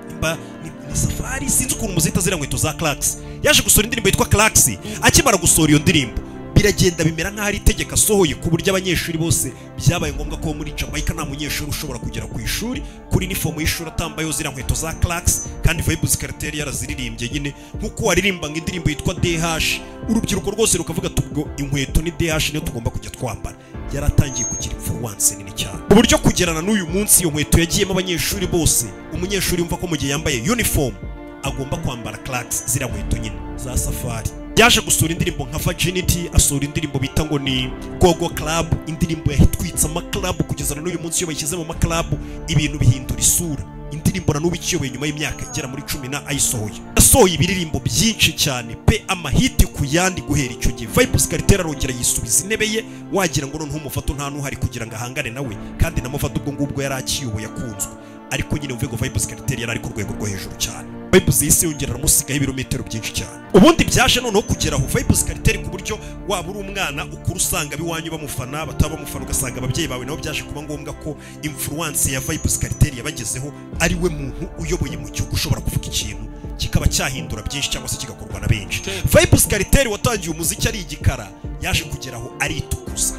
nimba ni, ni safari sinzi ukuntu muzita ziriya nkweto za clarks yaje gusohora indirimbo yitwa clarks akimara gusohora iyo ndirimbo biragenda bimera nk'aho ari itegeko asohoye ku buryo abanyeshuri bose byabaye ngombwa ko muri jamaica nta munyeshuri ushobora kugera ku ishuri kuri inifomu y'ishuri atambayeho ziriya nkweto za clarks kandi vibuzi kariteri yaraziririmbye nyine nk'uko waririmba ngo indirimbo yitwa dh urubyiruko rwose rukavuga tubwo inkweto ni dh niyo tugomba kujya twambara yaratangiye kugira imfuruwanse nini cyane ku buryo kugerana n'uyu munsi iyo nkweto yagiyemo abanyeshuri bose umunyeshuri yumva ko mu gihe yambaye uniform agomba kwambara clarks ziriya nkweto nyine za safari yaje gusura indirimbo nka virginity asura indirimbo bita ngo ni gogo club indirimbo yahitwitse amaklabu kugeza na n'uyu munsi iyo bayishyize mu maklabu ibintu bihindura isura indirimbo na n'ubu ikiyoboye nyuma y'imyaka igera muri cumi na ayisohoye asohoye ibiririmbo byinshi cyane pe amahiti ku yandi guhera icyo gihe vibuzi karitera arongera yisubiza intebe ye wagira ngo noneho umufato nta n'uhari kugira ngo ahangane nawe kandi na mufata ubwo ngubwo yari akiyoboye akunzwe ariko nyine mvuye ngo vibuzi kariteri yari ari ku rwego rwo hejuru cyane vibuzi y'isi yongera aramusigaho ibirometero byinshi cyane ubundi byaje noneho kugera aho vibuzi kariteri ku buryo waba uri umwana ukura usanga biwanyu bamufana bataba bamufana ugasanga ababyeyi bawe nabo byaje kuba ngombwa ko imfuruwanse ya vibuzi kariteri yabagezeho ari we muntu uyoboye mu gihugu ushobora kuvuga ikintu kikaba cyahindura byinshi cyangwa se kigakorwa na benshi vibuzi kariteri watangiye umuziki ari igikara yaje kugera aho aritukuza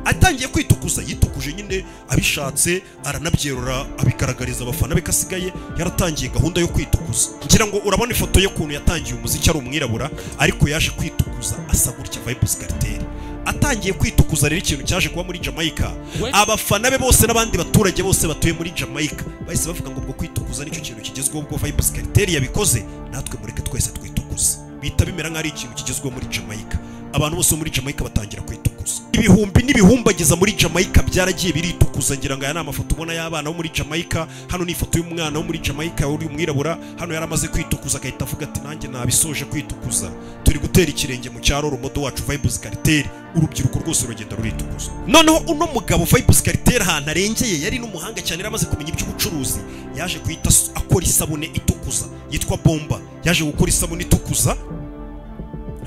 atangiye kwitukuza yitukuje nyine abishatse aranabyerura abigaragariza abafana be ko asigaye yaratangiye gahunda yo kwitukuza ngira ngo urabona ifoto ye ukuntu yatangiye umuziki ari umwirabura ariko yaje kwitukuza asa gutya vibuzi kariteri atangiye kwitukuza rero ikintu cyaje kuba muri jamaica abafana be bose n'abandi baturage bose batuye muri jamaica bahise bavuga ngo ubwo kwitukuza nicyo kintu kigezweho ubwo vibuzi kariteri yabikoze natwe mureke twese twitukuze bihita bimera nk'aho ari ikintu kigezweho muri jamaica abantu bose muri jamaica batangira kwitukuza ibihumbi n'ibihumbagiza muri jamaica byaragiye biritukuza ngira ngo aya ni amafoto ubona y'abana bo muri jamaica hano ni ifoto y'umwana wo muri jamaica uri umwirabura hano yari amaze kwitukuza agahita avuga ati nanjye nabisoje kwitukuza turi gutera ikirenge mu cyaro urumodo wacu vibuzi kariteri urubyiruko rwose rugenda ruritukuza noneho uno mugabo vibuzi kariteri ahantu arengeye yari n'umuhanga cyane yari amaze kumenya iby'ubucuruzi yaje guhita akora isabune itukuza yitwa bomba yaje gukora isabune itukuza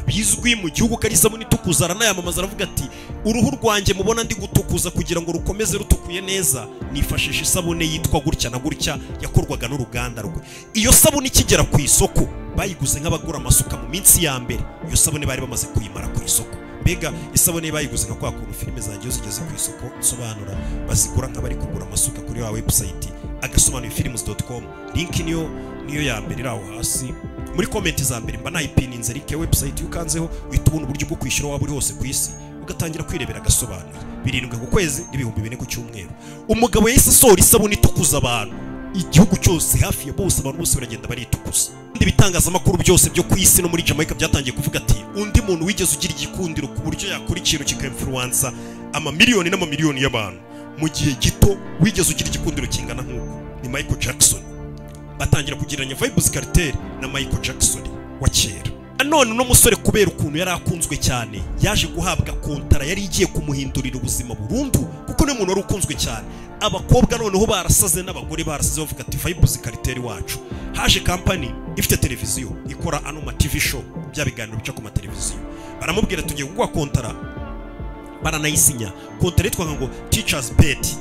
bizwi mu gihugu ko ari isabune itukuza aranayamamaza aravuga ati uruhu rwanjye mubona ndi gutukuza kugira ngo rukomeze rutukuye neza nifashisha isabune yitwa gutya na gutya yakorwaga n'uruganda rwe iyo sabune ikigera ku isoko bayiguze nk'abagura amasuka mu minsi ya mbere iyo sabune bari bamaze kuyimara ku isoko mbega isabune bayiguze nka kwa kuntu filime zanjye zigeze ku isoko nsobanura bazigura nk'abari kugura amasuka kuri wa webusayiti agasobanuye filimi doti komu linki niyo niyo ya mbere iri aho hasi muri komenti za mbere mba nayipininze rike webusayiti iyo ukanzeho uhita ubona uburyo bwo kwishyura waba uri hose ku isi ugatangira kwirebera agasobanuye birindwi ku kwezi n'ibihumbi bine ku cyumweru umugabo yahise asohora isabune itukuza abantu igihugu cyose hafi ya bose abantu bose baragenda baritukuza ibindi bitangazamakuru byose byo ku isi no muri jamaica byatangiye kuvuga ati undi muntu wigeze ugira igikundiro ku buryo yakora ikintu kikamfuruwansa amamiliyoni n'amamiliyoni y'abantu mu gihe gito wigeze ugira igikundiro kingana nk'uko ni michael jackson batangira kugereranya vibuzi kariteri na michael jackson wa kera nanone uno musore kubera ukuntu yari akunzwe cyane yaje guhabwa kontara yari igiye kumuhindurira ubuzima burundu kuko niwe muntu wari ukunzwe cyane abakobwa noneho barasaze n'abagore barasaze bavuga ati vibuzi kariteri wacu haje kampani ifite televiziyo ikora ano ma tv show bya biganiro bica ku mateleviziyo baramubwira tugiye kuguha kontara baranayisinya kontara yitwaga ngo teachers bet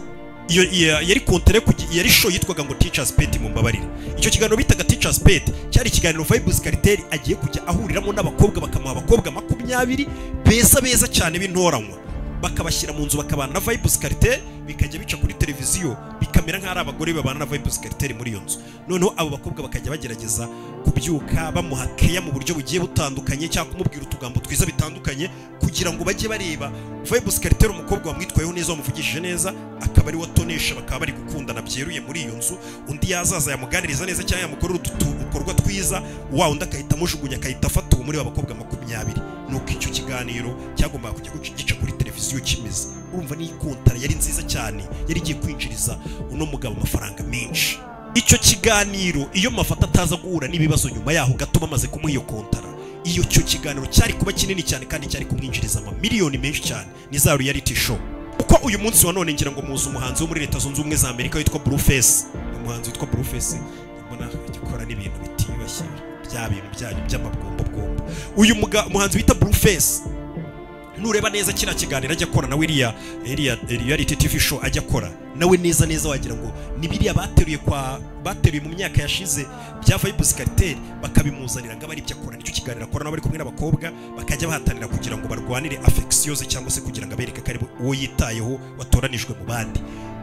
iyo yari kontere yari show yitwaga ngo teachers pet mu mbabarire icyo kiganiro bitaga teachers pet cyari ikiganiro Vibuzi Kariteri agiye kujya ahuriramo n'abakobwa bakamuha abakobwa makumyabiri beza beza cyane b'intoranywa bakabashyira mu nzu bakabana na vibes cartel bikajya bica kuri televiziyo bikamera nk'aho ari abagore babana na vibes cartel muri iyo nzu noneho abo bakobwa bakajya bagerageza kubyuka bamuha keya mu buryo bugiye butandukanye cyangwa kumubwira utugambo twiza bitandukanye kugira ngo bajye bareba vibes cartel umukobwa wamwitwayeho neza wamuvugishije neza akaba ari watonesha bakaba bari gukundana byeruye muri iyo nzu undi yazaza yamuganiriza neza cyangwa yamukorera udukorwa twiza wa undi akahita amujugunya akahita afata uwo muri aba bakobwa makumyabiri nuko icyo kiganiro cyagombaga kujya guca- gica kuri televiziyo kimeze urumva ni kontara yari nziza cyane yari igiye kwinjiriza uno mugabo amafaranga menshi icyo kiganiro iyo mafata ataza guhura n'ibibazo nyuma yaho gato bamaze kumuha iyo kontara iyo cyo kiganiro cyari kuba kinini cyane kandi cyari kumwinjiriza amamiliyoni menshi cyane ni za reality show uko uyu munsi wa none ngira ngo muzi umuhanzi wo muri leta zunze ubumwe za amerika witwa blueface umuhanzi witwa blueface mbona agikora n'ibintu bitiyubashye bya bintu byanyu by'amabombobombo uyu muga- umuhanzi bita blueface nureba neza kino kiganiro ajya akora nawe iriya iriya reality tv show ajya akora nawe neza neza wagira ngo ni biriya bateruye kwa bateruye mu myaka yashize bya vibes cartel bakabimuzanira ngo aba ari ibyo akora nicyo kiganiro akora nawe ari kumwe n'abakobwa bakajya bahatanira kugira ngo barwanire affections cyangwa se kugira ngo abereke ko ari bo- uwo yitayeho watoranijwe mu bandi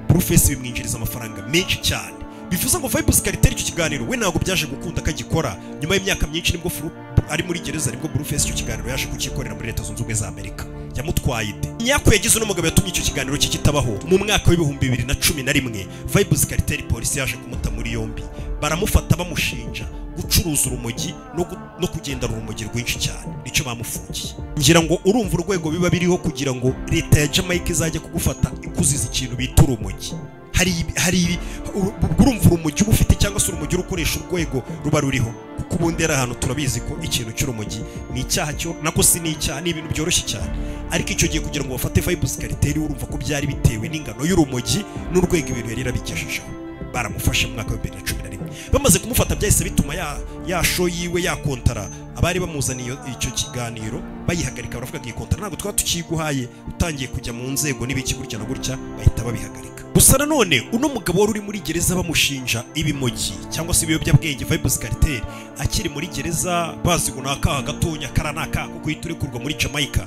Blueface bimwinjiriza amafaranga menshi cyane bivuze ngo vibes cartel icyo kiganiro we ntabwo byaje gukunda ko agikora nyuma y'imyaka myinshi nibwo Fru- ari muri gereza nibwo Blueface icyo kiganiro yaje kukikorera muri leta zunze ubumwe za Amerika yamutwaye ide nyako yagize uno mugabo yatumye icyo kiganiro cye kitabaho mu mwaka w'ibihumbi bibiri na cumi na rimwe vibes cartel polisi yaje kumuta muri yombi baramufata bamushinja gucuruza urumogi no, gu- no kugendana urumogi rwinshi cyane nicyo bamufungiye ngira ngo urumva urwego biba biriho kugira ngo leta ya jamaica izajya kugufata ikuziza ikintu bita urumogi hari ibi- hari ibi uru- urumva urumogi uba ufite cyangwa se urumogi urukoresha urwego ruba ruriho kuko ubundi ari ahantu turabizi ko ikintu cy'urumogi ni icyaha cyo nako si ni icyaha ni ibintu byoroshye cyane ariko icyo gihe kugira ngo bafate vibes cartel urumva ko byari bitewe n'ingano y'urumogi n'urwego ibintu yari yarabigejejeho baramufashe mu mwaka wa bibiri na cumi na rimwe bamaze kumufata byahise bituma ya, ya show yiwe yakontara abari bamuzaniye iyo- icyo kiganiro bayihagarika baravuga ngo iyi kontara ntabwo twaba tukiguhaye utangiye kujya mu nzego n'ibiki gutya na gutya bahita babihagarika gusa nanone uno mugabo wari uri muri gereza bamushinja ibimogi cyangwa se ibiyobyabwenge vibes cartel akiri muri gereza bazi ngo ni akaha gatonya kara ni akaha ko guhita urekurwa muri jamaica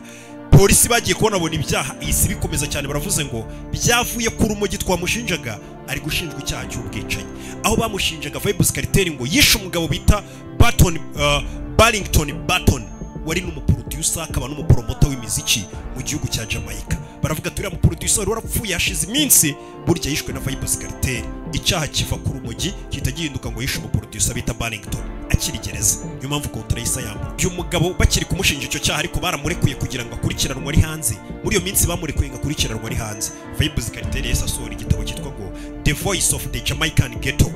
polisi bagiye kubona abona ibyaha iyi si bikomeza cyane baravuze ngo byavuye ku rumogi twamushinjaga ari gushinjwa icyaha cy'ubwicanyi aho bamushinjaga vibes cartel ngo yishe umugabo bita baton uh, barrington baton wari n'umuproducer akaba n'umupromota w'imiziki mu gihugu cya jamaica baravuga turiya muproducer wari warapfuye hashize iminsi burya yishwe na vibes cartel icyaha kiva ku rumogi gihita gihinduka ngo yishe umuproducer bita barrington akiri gereza niyo mpamvu kontra yisa yambuwe uyu mugabo bakiri kumushinja icyo cyaha ariko baramurekuye kugira ngo akurikiranwe ari hanze muri iyo minsi bamurekuye ngo akurikiranwe ari hanze vibes cartel yahise asohora igitabo cyitwa ngo the voice of the jamaican ghetto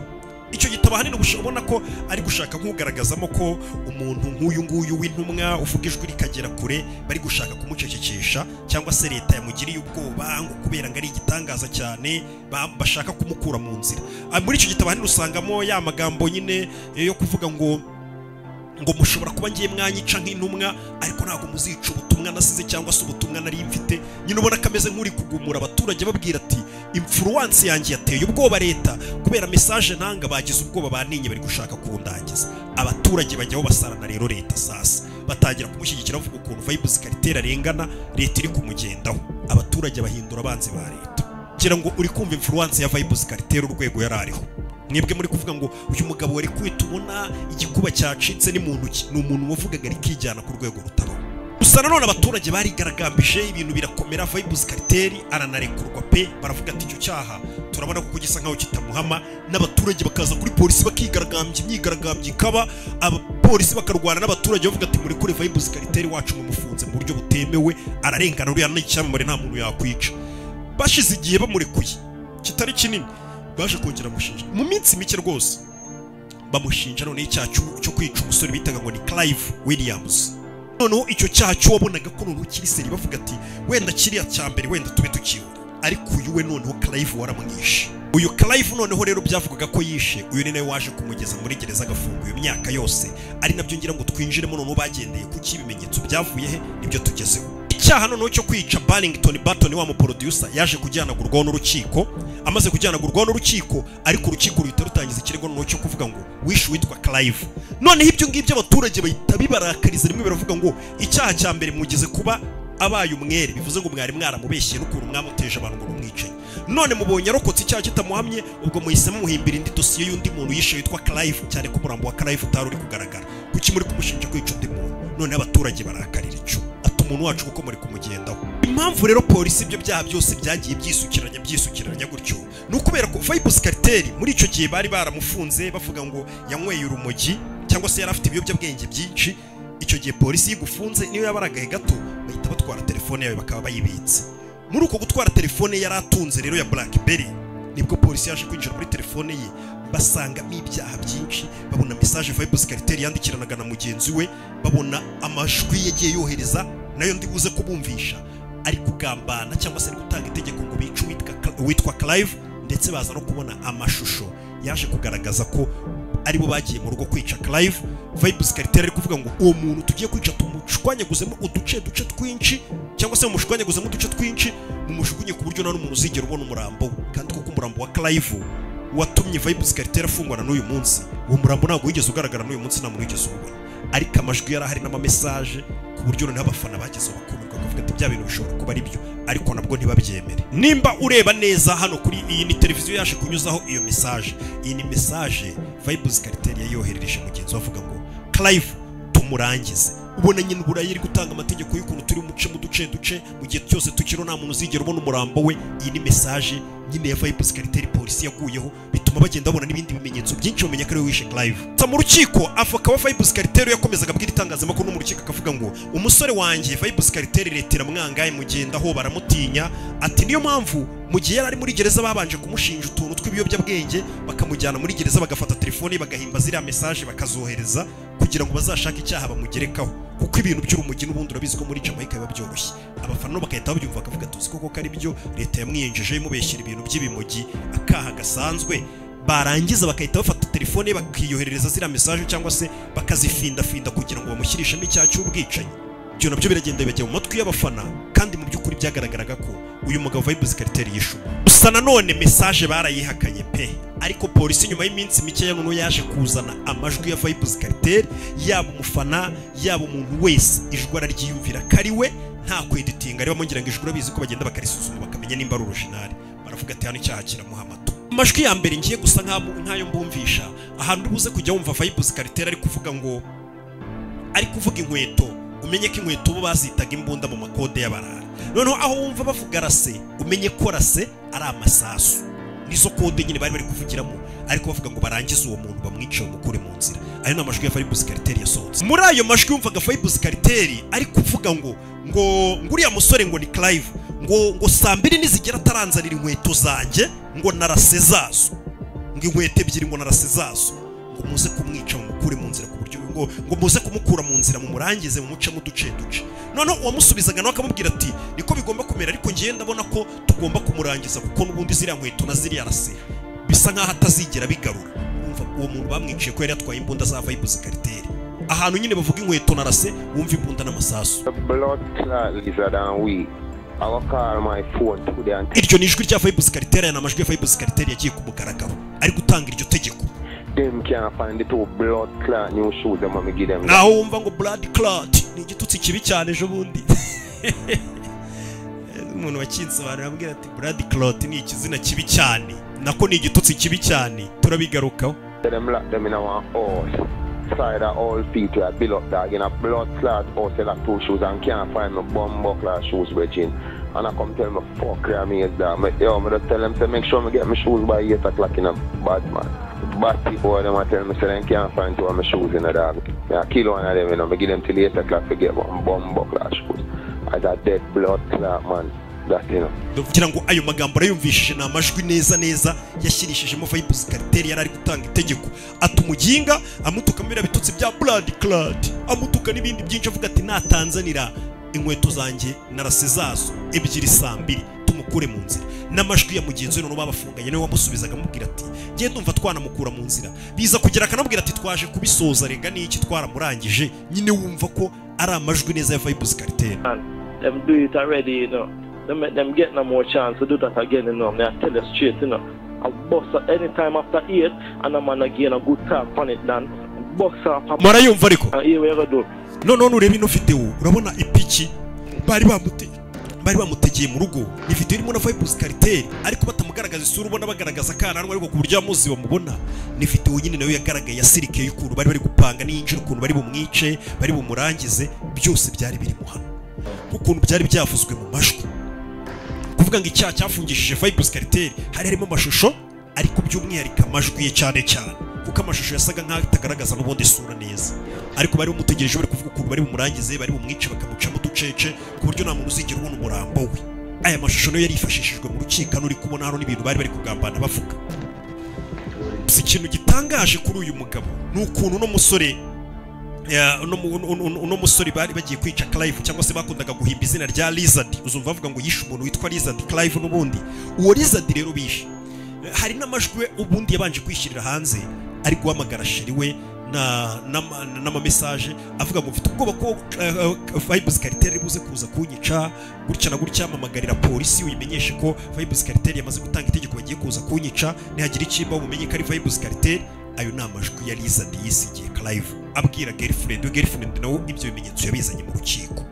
icyo gitabo ahanini ubush- ubona ko ari gushaka nk'ugaragazamo ko umuntu nk'uyu nguyu w'intumwa uvuga ijwi rikagera kure bari gushaka kumucecekesha cyangwa se leta yamugiriye ubwoba ngo kubera ngo ari igitangaza cyane ba- bashaka kumukura mu nzira Ah, muri icyo gitabo ahanini usangamo ya magambo nyine eh, yo kuvuga ngo ngo mushobora kuba ngiye mwanyica nk'intumwa ariko ntabwo muzica ubutumwa nasize cyangwa se ubutumwa nari mfite nyine ubona ko ameze nk'uri kugumura abaturage babwira ati imfuruwansi yanjye yateye ubwoba leta kubera mesaje ntanga bagize ubwoba baninye bari gushaka kundangiza abaturage bajyaho basarana rero leta sasa batangira kumushyigikira bavuga ukuntu vibes cartel arengana leta iri kumugendaho abaturage bahindura abanzi ba leta ngira ngo uri kumva influence ya vibes cartel urwego yari ariho mwebwe muri kuvuga ngo uyu mugabo wari kwita ubona igikuba cyacitse ni mu ntoki ni umuntu wavugaga ari kijyana ku rwego rutabaho gusa nanone abaturage barigaragambije ibintu birakomera vibes cartel aranarekurwa pe baravuga ati icyo cyaha turabona kuko gisa nkaho kitamuhama n'abaturage bakaza kuri polisi bakigaragambya imyigaragambyo ikaba abapolisi bakarwana n'abaturage bavuga ati muri kure vibes cartel wacu mumufunze mu buryo butemewe ararengana uriya ni icyamamare nta muntu yakwica bashize igihe bamurekuye kitari kinini baje kongera amushinja mu minsi mike rwose bamushinja noneho icyaha cyo- cyo kwica umusore bitaga ngo ni clive williams noneho icyo cyaha cyo wabonaga ko noneho kiri seri bavuga ati wenda kiriya cya mbere wenda tube tukibura ariko uyu we noneho clive waramwishe uyu clive noneho rero byavugaga ko yishe uyu ni nawe waje kumugeza muri gereza agafunga iyo myaka yose ari nabyo ngira ngo twinjiremo noneho bagendeye kuki ibimenyetso byavuye he nibyo tugezeho icyaha noneho cyo kwica barrington baton wa muproducer yaje kujyanagurwaho n'urukiko amaze kujyanagurwaho n'urukiko ariko urukiko ruhita rutangiza ikirego noneho cyo kuvuga ngo wishe uwitwa clive noneho ibyo ngibyo abaturage bahita bibarakariza rimwe baravuga ngo icyaha cya mbere mugeze kuba abaye umwere bivuze ngo mwari mwaramubeshye n'ukuntu mwamuteje abantu ngo mumwicaye none mubonye arokotse icyaha kitamuhamye ubwo muhisemo muhimbira indi dosiye y'undi muntu yishe witwa karayifu cyane ko umurambo wa karayifu utari uri kugaragara kuki muri kumushinja kwica undi muntu none abaturage barakarira icyo ata umuntu wacu kuko muri kumugendaho impamvu rero polisi ibyo byaha byose byagiye byisukiranya byisukiranya gutyo ni ukubera ko vayibus kariteri muri icyo gihe bari baramufunze bavuga ngo yanyweye urumogi cyangwa se yari afite ibiyobyabwenge byinshi icyo gihe polisi yigufunze niyo yaba ari agahe gato bahita batwara telefone yawe bakaba bayibitse muri uko gutwara telefone yari atunze rero ya blackberry nibwo polisi yaje kwinjira muri telefone ye basangamo ibyaha byinshi babona mesaje vayibus kariteri yandikiranaga na mugenzi we babona amajwi yagiye yohereza nayo ndibuze kubumvisha ari kugambana cyangwa se ari gutanga itegeko ngo bice uwitwa witwa Clive ndetse baza no kubona amashusho yaje kugaragaza ko aribo bagiye mu rugo kwica Clive Vibes Carter ari kuvuga ngo uwo muntu tugiye kwica tumushwanyaguzemo uduce duce twinshi cyangwa se mumushwanyaguzemo uduce twinshi mumujugunye ku buryo nta n'umuntu uzigera ubona umurambo we kandi kuko umurambo wa Clive watumye Vibes Carter afungwana n'uyu munsi uwo murambo ntabwo wigeze ugaragara n'uyu munsi nta muntu wigeze uwubona ariko amajwi yari ahari n'amamesaje ku buryo noneho abafana bageze bakumirwa bakavuga ati bya bintu bishobora kuba ari byo ariko nabwo ntibabyemere nimba ureba neza hano kuri iyi ni televiziyo yaje kunyuzaho iyo mesaje iyi ni mesaje vayibuzi kariteri yayoherereje mugenzi we avuga ngo karayivu tumurangize ubona nyine uburayi iri gutanga amategeko y'ukuntu turi muce mu duce duce mu gihe cyose tukiriho nta muntu uzigera ubona umurambo we iyi ni mesaje nyine ya vayibuzi kariteri polisi yaguyeho bituma bagenda babona n'ibindi bimenyetso byinshi bamenya ko ari we wishe karayivu gusa mu rukiko avoka wa vayibuzi kariteri yakomezaga abwira itangazamakuru no mu rukiko akavuga ngo umusore wanjye vayibuzi kariteri leta iramwangaye mugendaho baramutinya ati niyo mpamvu mu gihe yari ari muri gereza babanje kumushinja utuntu tw'ibiyobyabwenge bakamujyana muri gereza bagafata telefone ye, bagahimba ziriya mesaje bakazohereza kugira ngo bazashake icyaha bamugerekaho kuko ibintu by'urumogi n'ubundi urabizi ko muri Jamaica biba byoroshye abafana nabo bagahita babyumva bakavuga tuzi koko ko ari byo leta yamwiyinjije imubeshyira ibintu by'ibimogi akaha gasanzwe barangiza bagahita bafata telefone ye, bakiyoherereza ziriya mesaje cyangwa se bakazifindafinda kugira ngo bamushyirishemo icyaha cy'ubwicanyi ibyo nabyo biragenda bibajya mu matwi y'abafana kandi mu by'ukuri byagaragaraga ko uyu mugabo vayibuzi kariteri yishuwe gusa nanone mesaje barayihakanye pe ariko polisi nyuma y'iminsi mikeya noneho yaje kuzana amajwi ya vayibuzi kariteri yaba umufana yaba umuntu wese ijwi araryiyumvira ko ari we nta kweditinga ribamo ngira ngo ijwi urabizi ko bagenda bakarisuzuma bakamenya nimba ari orojinari baravuga ati hano icyaha kiramuhamatu amajwi ya mbere ngiye gusa nk'abo- nk'ayo mbumvisha ahantu ubuze kujya wumva vayibuzi kariteri ari kuvuga ngo ari kuvuga inkweto umenye ko inkweto bo bazitaga imbunda mu makode y'abarara noneho aho wumva bavuga rase umenye ko rase ari amasasu nizo kode nyine bari bari kuvugiramo ariko bavuga ngo barangize uwo muntu bamwice bamukure mu nzira ayo ni amajwi ya fayibuzi kariteri yasohotse muri ayo majwi yumvaga fayibuzi kariteri ari kuvuga ngo ngo ngo uriya musore ngo ni karayivu ngo ngo saa mbiri nizigera ataranzanira inkweto zanjye ngo narase zazo ngo inkweto ebyiri ngo narase zazo ngo muze kumwica mumukure mu nzira ku buryo ngo ngo muze kumukura mu nzira mumurangize mumucemo uduce duce noneho uwamusubizaga nawe akamubwira ati niko bigomba kumera ariko ngewe ndabona ko tugomba kumurangiza kuko n'ubundi ziriya nkweto na ziriya rase bisa nk'aho atazigera bigarura Urumva uwo muntu bamwiciye ko yari yatwaye imbunda za vayibuzi kariteri ahantu nyine bavuga inkweto na rase wumva imbunda n'amasasu The blood clot lizard and we. I will call my phone today and iryo ni ijwi rya vayibuzi kariteri aya ni amajwi ya vayibuzi kariteri yagiye ku mugaragaro ari gutanga iryo tegeko them can't find the two blood clot new shoes them when me give them. naho wumva ngo blood clot ni igitutsi kibi cyane ejo bundi umuntu wakinsobanura arambwira ati blood clot ni ikizina kibi cyane nako ni igitutsi kibi cyane turabigarukaho Let them lock them in our house. Side of all feet like below dog in a blood clot house they lock two shoes and can't find no bum buckler shoes bridging. And I come tell me fuck yeah me is that me, yo me just tell them say make sure me get my shoes by eight o'clock in a bad man. Bad people them I tell me say they can't find two of my shoes in a dog. Yeah, kill one of them you know, me give them till eight o'clock to get one bum buckler shoes. As a dead blood clot man. That you know. kugira ngo ayo magambo arayumvishije ni amajwi neza neza yashyirishijemo vayibuzi kariteri yari ari gutanga itegeko atuma uginga amutuka biriya bitutsi bya buradi karadi amutuka n'ibindi byinshi avuga ati natanzanira inkweto zanjye narase zazo ebyiri saa mbiri tumukure mu nzira n'amajwi ya mugenzi we noneho babafunganye niwe wamusubizaga amubwira ati ngende umva twanamukura mu nzira biza kugera akanamubwira ati twaje kubisoza rega n'iki twaramurangije nyine wumva ko ari amajwi neza ya vayibuzi kariteri and them do it already, you know. Them make them get no more chance to do that again, you know. Me I tell you straight, you know. I bust at any time after eight, and I'm gonna gain a good talk on it, then bust off. a- murayumva ariko And here we go do. none ureba ino video urabona ipiki bari bamuteye bari bamutegeye mu rugo ni video irimo na vibes cartel ariko batamugaragaza isura ubona bagaragaza akananwa ariko ku buryo amuzi bamubona ni video nyine nayo yagaragaye yasirikeye y'ukuntu bari bari gupanga n'iyinjira ukuntu bari bumwice bari bumurangize byose byari birimo hano nk'ukuntu byari byavuzwe mu majwi kuvuga ngo icyaha cyafungishije vibes cartel hari harimo amashusho ariko by'umwihariko amajwi ye cyane cyane kuko amashusho yasaga nk'aho atagaragaza n'ubundi isura neza ariko bari bamutegereje bari kuvuga ukuntu bari bumurangize bari bumwice bakamucamo uducece ku buryo nta muntu uzigera ubona umurambo we aya mashusho niyo yari yifashishijwe mu rukiko hano uri kubona hano n'ibintu bari bari kugambana bavuga gusa ikintu gitangaje kuri uyu mugabo ni ukuntu uno musore ya, uno mu- uno- uno- uno musore bari bagiye kwica Clive cyangwa se bakundaga guhimba izina rya Lizard uzumva bavuga ngo yishe umuntu witwa Lizard Clive n'ubundi uwo Lizard rero bishe hari n'amajwi ubundi yabanje kwishyirira hanze ari guhamagara sheri we na- n'ama- n'amamesaje avuga ngo mfite ubwoba ko eh, vibes cartel ari buze kuza kunyica gutya na gutya mpamagarira polisi uyimenyeshe ko vibes cartel yamaze gutanga itegeko bagiye kuza kunyica nihagira ikimba mumenye ko ari vibes cartel ayo ni amajwi ya lizard yisigiye clive abwira girlfriend we girlfriend nawe ibyo bimenyetso yabizanye mu rukiko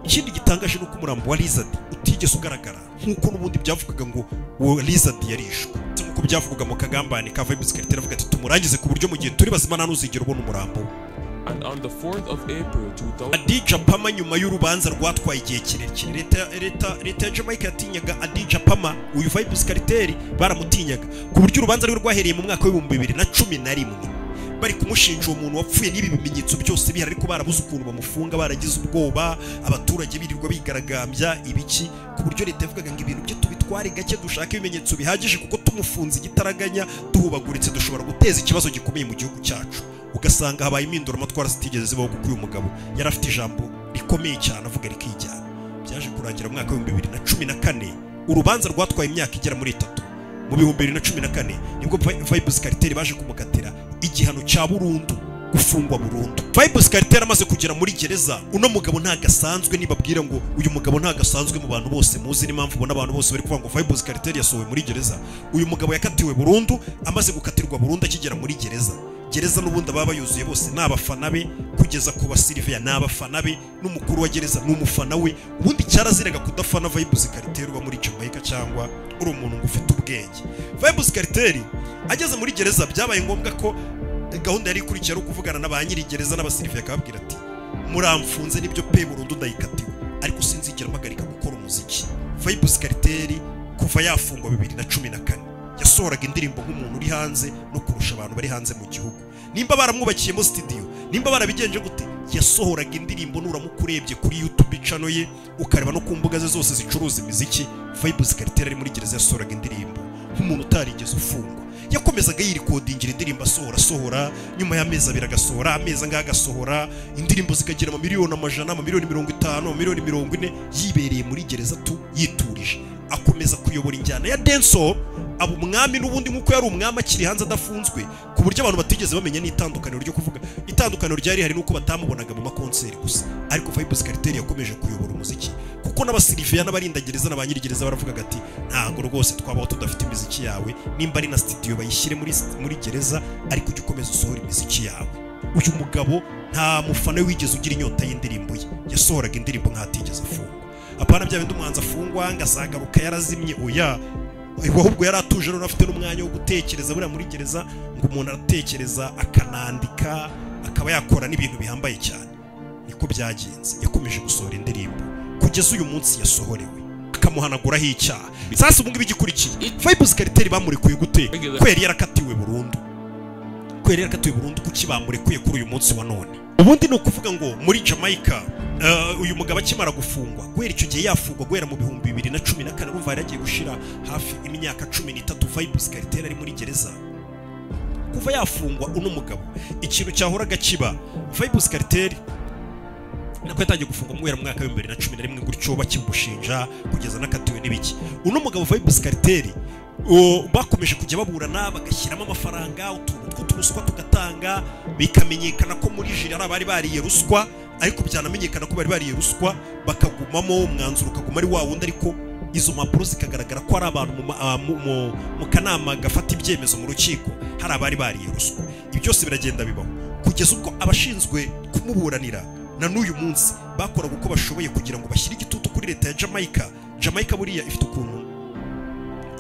ikindi gitangaje ni uko umurambo wa lizard utigeze ugaragara nk'uko n'ubundi byavugaga ngo uwo lizard yarishwe ndetse nk'uko byavugaga mu kagambane ka vibes cartel avuga ati tumurangize ku buryo mu gihe turi bazima nta n'uzigera ubona umurambo we." And on the 4th of April 2000, Adija Pama nyuma y'urubanza rwatwaye igihe kirekire leta leta leta ya Jamaica yatinyaga Adija Pama uyu Vibes Cartel baramutinyaga ku buryo urubanza rwe rwahereye mu mwaka w'ibihumbi bibiri na cumi na rimwe bari kumushinja uwo muntu wapfuye n'ibi bimenyetso byose bihari ariko barabuze ukuntu bamufunga baragize ubwoba abaturage birirwa bigaragambya ibiki ku buryo leta yavugaga ngo ibintu bye tubitware gake dushake ibimenyetso bihagije kuko tumufunze igitaraganya duhubaguritse dushobora guteza ikibazo gikomeye mu gihugu cyacu ugasanga habaye impinduramatwara zitigeze zibaho kuko uyu mugabo yari afite ijambo rikomeye cyane avuga rikijyana byaje kurangira mu mwaka w'ibihumbi bibiri na cumi na kane urubanza rwatwaye imyaka igera muri itatu mu bihumbi bibiri na cumi na kane nibwo Vi- vibes cartel baje kumukatira igihano cya burundu gufungwa burundu vibes cartel amaze kugera muri gereza uno mugabo ntagasanzwe nibabwira ngo uyu mugabo ntagasanzwe mu bantu bose muzi n'impamvu ubona abantu bose bari kuvuga ngo vibes cartel yasohowe muri gereza uyu mugabo yakatiwe burundu amaze gukatirwa burundu akigera muri gereza gereza n'ubundi ababa yuzuye bose ni abafana be kugeza ku basiriviya ni abafana be n'umukuru wa gereza ni umufana we ubundi cyaraziraga kudafana vibes cartel uba muri Jamaica cyangwa uri umuntu ngo ufite ubwenge vibes cartel ageze muri gereza byabaye ngombwa ko gahunda yari ikurikira ari ukuvugana na ba nyiri gereza n'abasiriviya akababwira ati muramfunze nibyo pe burundu ndayikatiwe ariko sinzigera mpagarika gukora umuziki vibes cartel kuva yafungwa bibiri na cumi na kane yasohoraga indirimbo nk'umuntu uri hanze no kurusha abantu bari hanze mu gihugu nimba baramwubakiyemo studio nimba barabigenje gute yasohoraga indirimbo nuramuka urebye kuri youtube channel ye ukareba no ku mbuga ze zose zicuruza imiziki vibes cartel ari muri gereza yasohoraga indirimbo nk'umuntu utarigeze ufungwa yakomezaga yirikodingira indirimbo asohora asohora nyuma y'amezi abiri agasohora amezi angahe agasohora indirimbo zikagira amamiliyoni amajana amamiliyoni mirongo itanu amamiliyoni mirongo ine yibereye muri gereza tu yiturije akomeza kuyobora injyana ya denso aba umwami n'ubundi nk'uko yari umwami akiri hanze adafunzwe ku buryo abantu batigeze bamenya n'itandukaniro ryo kuvuga itandukaniro ryari hari n'uko batamubonaga mu makonseri gusa ariko vibes cartel yakomeje kuyobora umuziki kuko n'abasiriviya n'abarindagereza n'abanyirigereza baravugaga ati ntabwo rwose twabaho tudafite imiziki yawe nimba ari na studio bayishyire muri, muri gereza ariko ujye ukomeza usohora imiziki yawe uyu mugabo nta mufana wigeze ugira inyota y'indirimbo ye yasohoraga indirimbo nk'atigeze afungwa apana bya bindi umuhanzi afungwa ngasagaruka yarazimye oya ahubwo yari atuje rero afite n'umwanya wo gutekereza buriya muri gereza ngo umuntu aratekereza akanandika akaba yakora n'ibintu bihambaye cyane niko byagenze yakomeje gusohora indirimbo kugeza uyu munsi yasohorewe akamuhanaguraho icyaha sasa ubu ngubu igikurikiye vibes cartel bamurekuye gute ko yari yarakatiwe burundu ko yari yarakatiwe burundu kuki bamurekuye kuri uyu munsi wa none ubundi ni ukuvuga ngo muri jamaica eh, uyu mugabo akimara gufungwa guhera icyo gihe yafungwa guhera mu bihumbi bibiri na cumi na kane urumva yari agiye gushira hafi imyaka cumi n'itatu vibes cartel ari muri gereza kuva yafungwa uno mugabo ikintu cyahoraga kiba vibes cartel nako yatangiye gufungwa guhera mu mwaka w'ibihumbi bibiri na cumi na rimwe gutyo bakimushinja kugeza n'akatiwe n'ibiki uno mugabo vibes cartel o, bakomeje kujya baburana bagashyiramo amafaranga utuntu tw'uturuswa tugatanga bikamenyekana ko muri jiri hari abari bariye ruswa ariko byanamenyekana ko bari bariye ruswa bakagumamo umwanzuro ukaguma ari wa wundi ariko izo mpapuro zikagaragara ko hari abantu mu ma- ah, mu- mu- mu kanama gafata ibyemezo mu rukiko hari abari bariye ruswa ibi byose biragenda bibaho kugeza ubwo abashinzwe kumuburanira na n'uyu munsi bakoraga uko bashoboye kugira ngo bashyire igitutu kuri leta ya jamaica jamaica buriya ifite ukuntu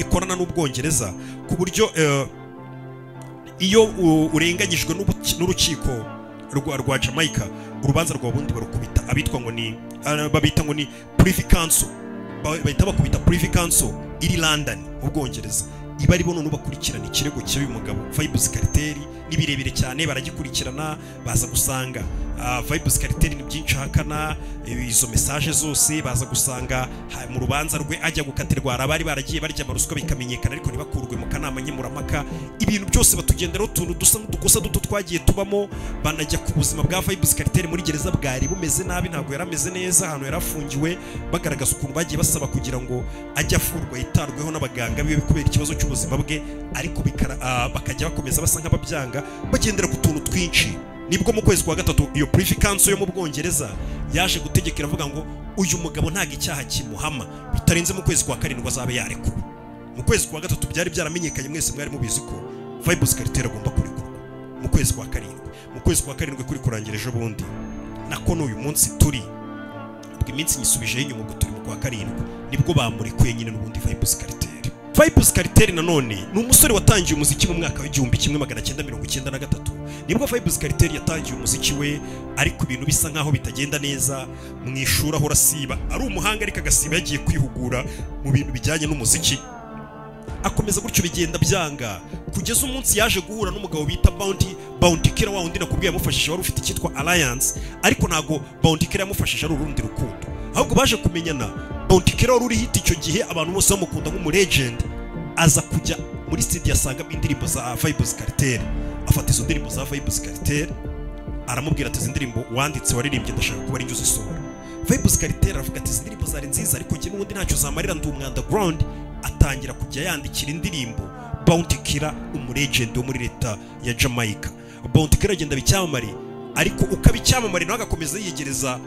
ikorana n'ubwongereza ku buryo eh, iyo u- urenganyijwe n'ubuki- n'urukiko rwa rwa jamaica urubanza rwa bundi barukubita abitwa ngo ni ah, babita ngo ni privy council Ba- bahita bakubita privy council iri london ubwongereza iba ari bo noneho bakurikirana ikirego cy'uyu mugabo vibus kariteri ni birebire cyane baragikurikirana baza gusanga ah, vibus kariteri ni byinshi ahakana eh, izo mesaje zose baza gusanga ha- mu rubanza rwe ajya gukatirwa hari abari baragiye barya amaruswa bikamenyekana ariko ntibakurwe mu kanama nkemurampaka ibintu byose batugenderaho utuntu dusa n'udukosa duto twagiye tubamo banajya ku buzima bwa vibus kariteri muri gereza bwari bumeze nabi ntabwo yari ameze neza ahantu yari afungiwe bagaragaza ukuntu bagiye basaba kugira ngo ajye afurwa yitarweho n'abaganga biwe kubera ikibazo cy'ubuzima bwe ariko bikara- ah, bakajya bakomeza basa nk'ababyanga bagendera ku tuntu twinshi nibwo mu kwezi kwa gatatu iyo purifi kanso yo mu bwongereza yaje gutegeka iravuga ngo uyu mugabo ntabwo icyaha kimuhama bitarenze mu kwezi kwa karindwi azabe yarekura mu kwezi kwa gatatu byari byaramenyekanye mwese mwari mubizi ko vibus kariteri agomba kurekurwa mu kwezi kwa karindwi mu kwezi kwa karindwi kuri kurangira ejo bundi nako n'uyu munsi turi ubwo iminsi nyisubijeho inyuma ubwo turi mu kwa karindwi nibwo bamurikuye nyine n'ubundi vibus kariteri vibus kariteri nanone ni umusore watangiye umuziki mu mwaka w'igihumbi kimwe magana cyenda mirongo icyenda na gatatu nibwo vibus kariteri yatangiye umuziki we ariko ibintu bisa nk'aho bitagenda neza mu ishuri ahora asiba ari umuhanga ariko agasiba yagiye kwihugura mu bintu bijyanye n'umuziki akomeza gutyo bigenda byanga kugeza umunsi yaje guhura n'umugabo bita Bounty Bounty Killer wa wundi nakubwiye yamufashije wari ufite icyitwa Alliance ariko ntago Bounty Killer yamufashije ari urundi rukundo ahubwo baje kumenyana Bounty Killer wari uri hit icyo gihe abantu bose bamukunda nk'umu legend aza kujya muri studio asangamo indirimbo za Vibes Cartel afata izo ndirimbo za Vibes Cartel aramubwira ati izi ndirimbo wanditse waririmbye ndashaka kuba ari njye uzisohora vibus karitera aravuga ati izi ndirimbo zari nziza ariko njye n'ubundi ntacyo zamarira ndi umwandaground atangira kujya yandikira indirimbo bounty killer umuregende wo muri leta ya jamaica bounty killer agenda aba icyamamare ariko ukaba icyamamare nawe agakomeza yiyegereza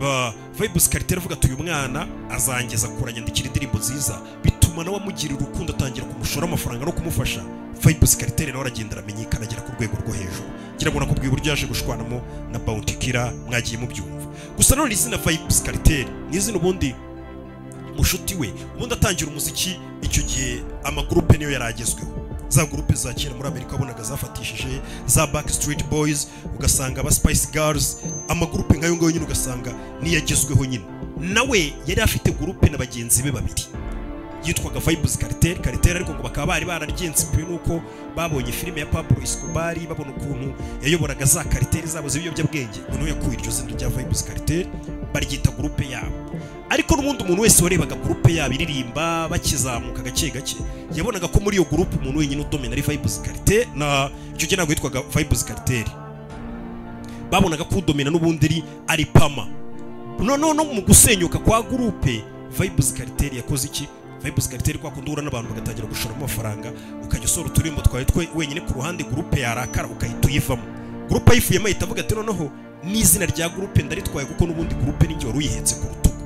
ba- vibus karitera avuga ati uyu mwana azangeza kuranyandikira indirimbo nziza bituma nawe amugirira urukundo atangira kumushora amafaranga no kumufasha vibus karitera nawe aragenda aramenyekana agera ku rwego rwo hejuru ngira ngo nakubwiye uburyo yaje gushwanamo na bounty killer mwagiye mubyumva gusa nanone izina vibus kariteri ni izina ubundi mushuti we ubundi atangira umuziki icyo gihe amagurupe niyo yari agezweho za gurupe za kera muri amerika wabonaga zafatishije za backstreet boys ugasanga aba spice girls amagurupe nk'ayo ngayo nyine ugasanga niyo agezweho nyine nawe yari afite gurupe na bagenzi be babiri yitwaga vibes cartel cartel ariko ngo bakaba bari bararyensipwe nuko babonye filime ya Pablo Escobar babona ukuntu yayoboraga za cartel zabo z'ibiyobyabwenge noneho yakuye iryo zina rya vibes cartel baryita gurupe yabo ariko n'ubundi umuntu wese warebaga gurupe yabo iririmba bakizamuka gake gake yabonaga ko muri iyo gurupe umuntu wenyine udomina ari vibes cartel na icyo gihe ntabwo yitwaga vibes cartel babonaga ko udomina n'ubundi ari ari pama noneho no mu gusenyuka kwa gurupe vibes kariteri yakoze iki vibes kariteri kwa kundi uhura n'abantu bagatangira gushoramo amafaranga ukajya usora uturirimbo twawe twe wenyine ku ruhande gurupe yarakara ukahita uyivamo gurupe ayivuyemo ahita avuga ati noneho n'izina rya gurupe ndaritwaye kuko n'ubundi gurupe ninjye wari uyihetse ku rutugu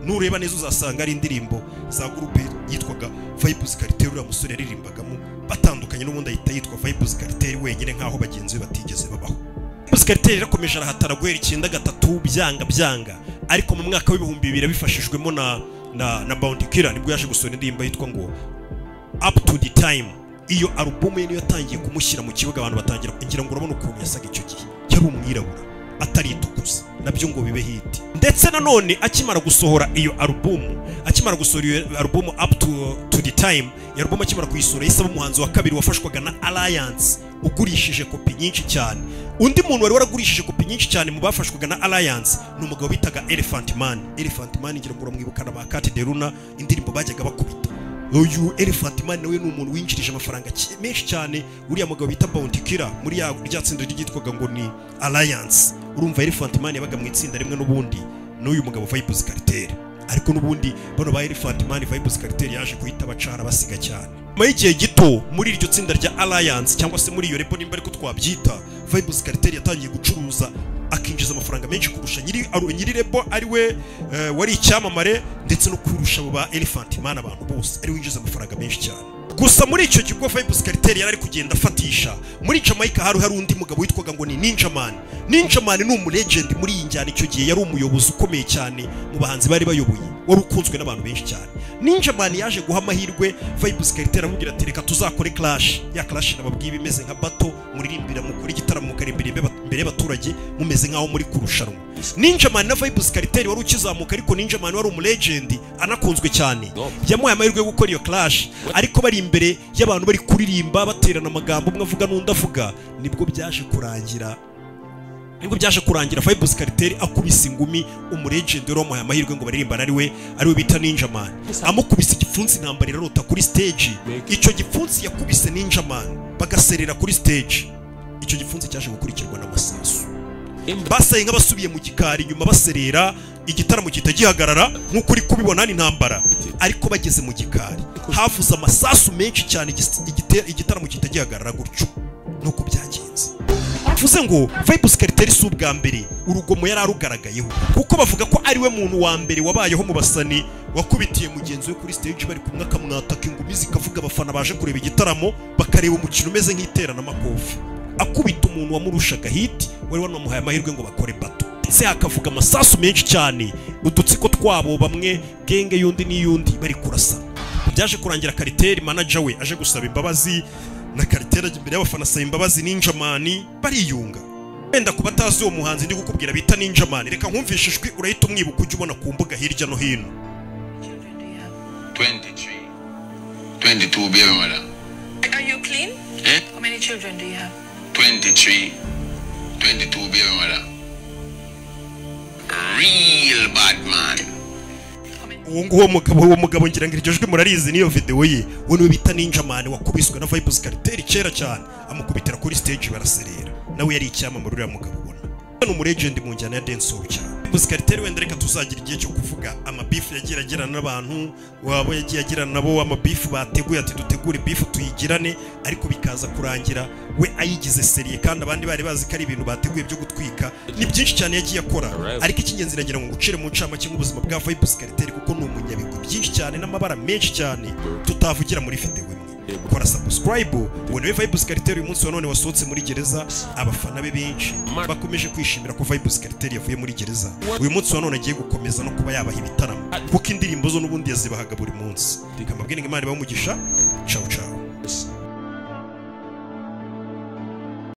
nureba neza uzasanga ari indirimbo za gurupe yitwaga vibes kariteri uriya musore yaririmbagamo batandukanye n'ubundi ahita yitwa vibes kariteri wenyine nk'aho bagenzi be batigeze babaho Musikariteri yarakomeje arahatara guhera icyenda gatatu byanga byanga ariko mu mwaka w'ibihumbi bibiri abifashijwemo na na na Bounty Killer nibwo yaje gusohora indirimbo yitwa ngo Up to the Time iyo alubumu ye niyo yatangiye kumushyira mu kibuga abantu batangira ngira ngo urabona ukuntu yasaga icyo gihe yari umwirabura ataritukuza nabyo ngo bibe hiti ndetse nanone akimara gusohora iyo alubumu akimara gusohora iyo alubumu up to, to the time iyo alubumu akimara kuyisohora yisaba umuhanzi wa kabiri wafashwaga na alliance ugurishije kopi nyinshi cyane undi muntu wari waragurishije kopi nyinshi cyane mu bafashwaga na alliance ni umugabo bitaga elephant man elephant man ngira ngo uramwibukana ba kati de runa indirimbo bajyaga bakubita uyu elephant man nawe ni umuntu winjirije amafaranga ki- menshi cyane uriya mugabo bita bounty killer muri ya rya tsinda ryitwaga ngo ni alliance urumva elephant man yabaga mu itsinda rimwe n'ubundi n'uyu mugabo vibes cartel ariko n'ubundi bano ba elephant man vibes cartel yaje guhita bacara basiga cyane nyuma y'igihe gito muri iryo tsinda rya alliance cyangwa se muri iyo repo nimba ariko twabyita vibes cartel yatangiye gucuruza akinjiza amafaranga menshi kurusha nyiri aru- nyiri rebo ari we eh, wari icyamamare ndetse no kurusha abo ba elephant man abantu bose ari we winjiza amafaranga menshi cyane gusa muri icyo kigo vibes cartel yari ari kugenda afatisha muri jamaica hari hari undi mugabo witwaga ngo ni ninjaman ninjaman ni umulegend muri iyi njyana icyo gihe yari umuyobozi ukomeye cyane mu bahanzi bari bayoboye wari ukunzwe n'abantu benshi cyane ninjaman yaje guha amahirwe vibes cartel aramubwira ati reka tuzakore clash ya clash nababwiye iba imeze nka bato muririmbira mukora igitaramo mukaririmbira imbe- imbere y'abaturage mumeze nk'aho muri kurushanwa ninjaman na vibes cartel wari ukizamuka ariko ninjaman wari umulegend anakunzwe cyane yamuhaye amahirwe yo gukora iyo clash ariko bari imbere y'abantu bari kuririmba baterana amagambo umwe avuga n'undi avuga nibwo byaje kurangira nibwo byaje kurangira Fibus Cartel akubise ingumi umuregende wari wamuhaye amahirwe ngo baririmbane ari we ari we bita Ninjaman amukubise igipfunsi intambara irarota kuri stage icyo gipfunsi yakubise Ninjaman bagaserera kuri stage icyo gipfunsi cyaje gukurikirwa n'amasasu basaye nk'abasubiye mu gikari inyuma baserera igitaramo gihita gihagarara nk'uko uri kubibona ni intambara ariko bageze mu gikari havuze amasasu menshi cyane igis- igite- igitaramo gihita gihagarara gutyo nuko byagenze bivuze ngo vibes cartel si ubwa mbere urugomo yari arugaragayeho kuko bavuga ko ariwe muntu wa mbere wabayeho mu basani wakubitiye mugenzi we kuri stage bari kumwe akamwataka ingumi zikavuga abafana baje kureba igitaramo bakareba umukino umeze nk'iteramakofi akubita umuntu wamurushaga hit wari wanamuhaye amahirwe ngo bakore bato ndetse hakavuga amasasu menshi cyane udutsiko twabo bamwe genge y'undi n'iy'undi bari kurasana byaje kurangira kariteri manager we aje gusaba imbabazi na kariteri ajya imbere y'abafana asaba imbabazi ninjamani bariyunga wenda ku batazi uwo muhanzi ndi gukubwira bita ninjamani reka nkumvishe ijwi urahita umwibuka ujya ubona ku mbuga hirya no hino 23. 22, baby madam. Are you clean? Eh? How many children do you have? 23. 22, baby madam. Real bad man. uwo nguwo mugabo uwo mugabo ngira ngo iryo jwi murarizi niyo video ye uwo niwe bita ninjamani wakubiswe na vibes cartel kera cyane amukubitira kuri stage baraserera nawe yari icyamamare uriya mugabo ubona ni umuregend mu njyana ya dancehall cyane vibes cartel wenda reka tuzagira igihe cyo kuvuga amabifu yagiye agirana n'abantu waba yagiye agirana nabo amabifu bateguye ati dutegure bifu tuyigirane ariko bikaza kurangira we ayigize seriye kandi abandi bari bazi ko ari ibintu bateguye byo gutwika ni byinshi cyane yagiye akora ariko icy'ingenzi nagira ngo ngucire mu ncamake nk'ubuzima bwa vibes cartel kuko ni umunyabigwi byinshi cyane n'amabara menshi cyane tutavugira muri videwo imwe kora subscribe ngo niwe vibes cartel uyu munsi wa none wasohotse muri gereza abafana be benshi bakomeje kwishimira ko vibes cartel yavuye muri gereza uyu munsi wa none agiye gukomeza no kuba yabaha ibitaramo kuko indirimbo zo n'ubundi yazibahaga buri munsi reka mbabwire ngo imana ibahe umugisha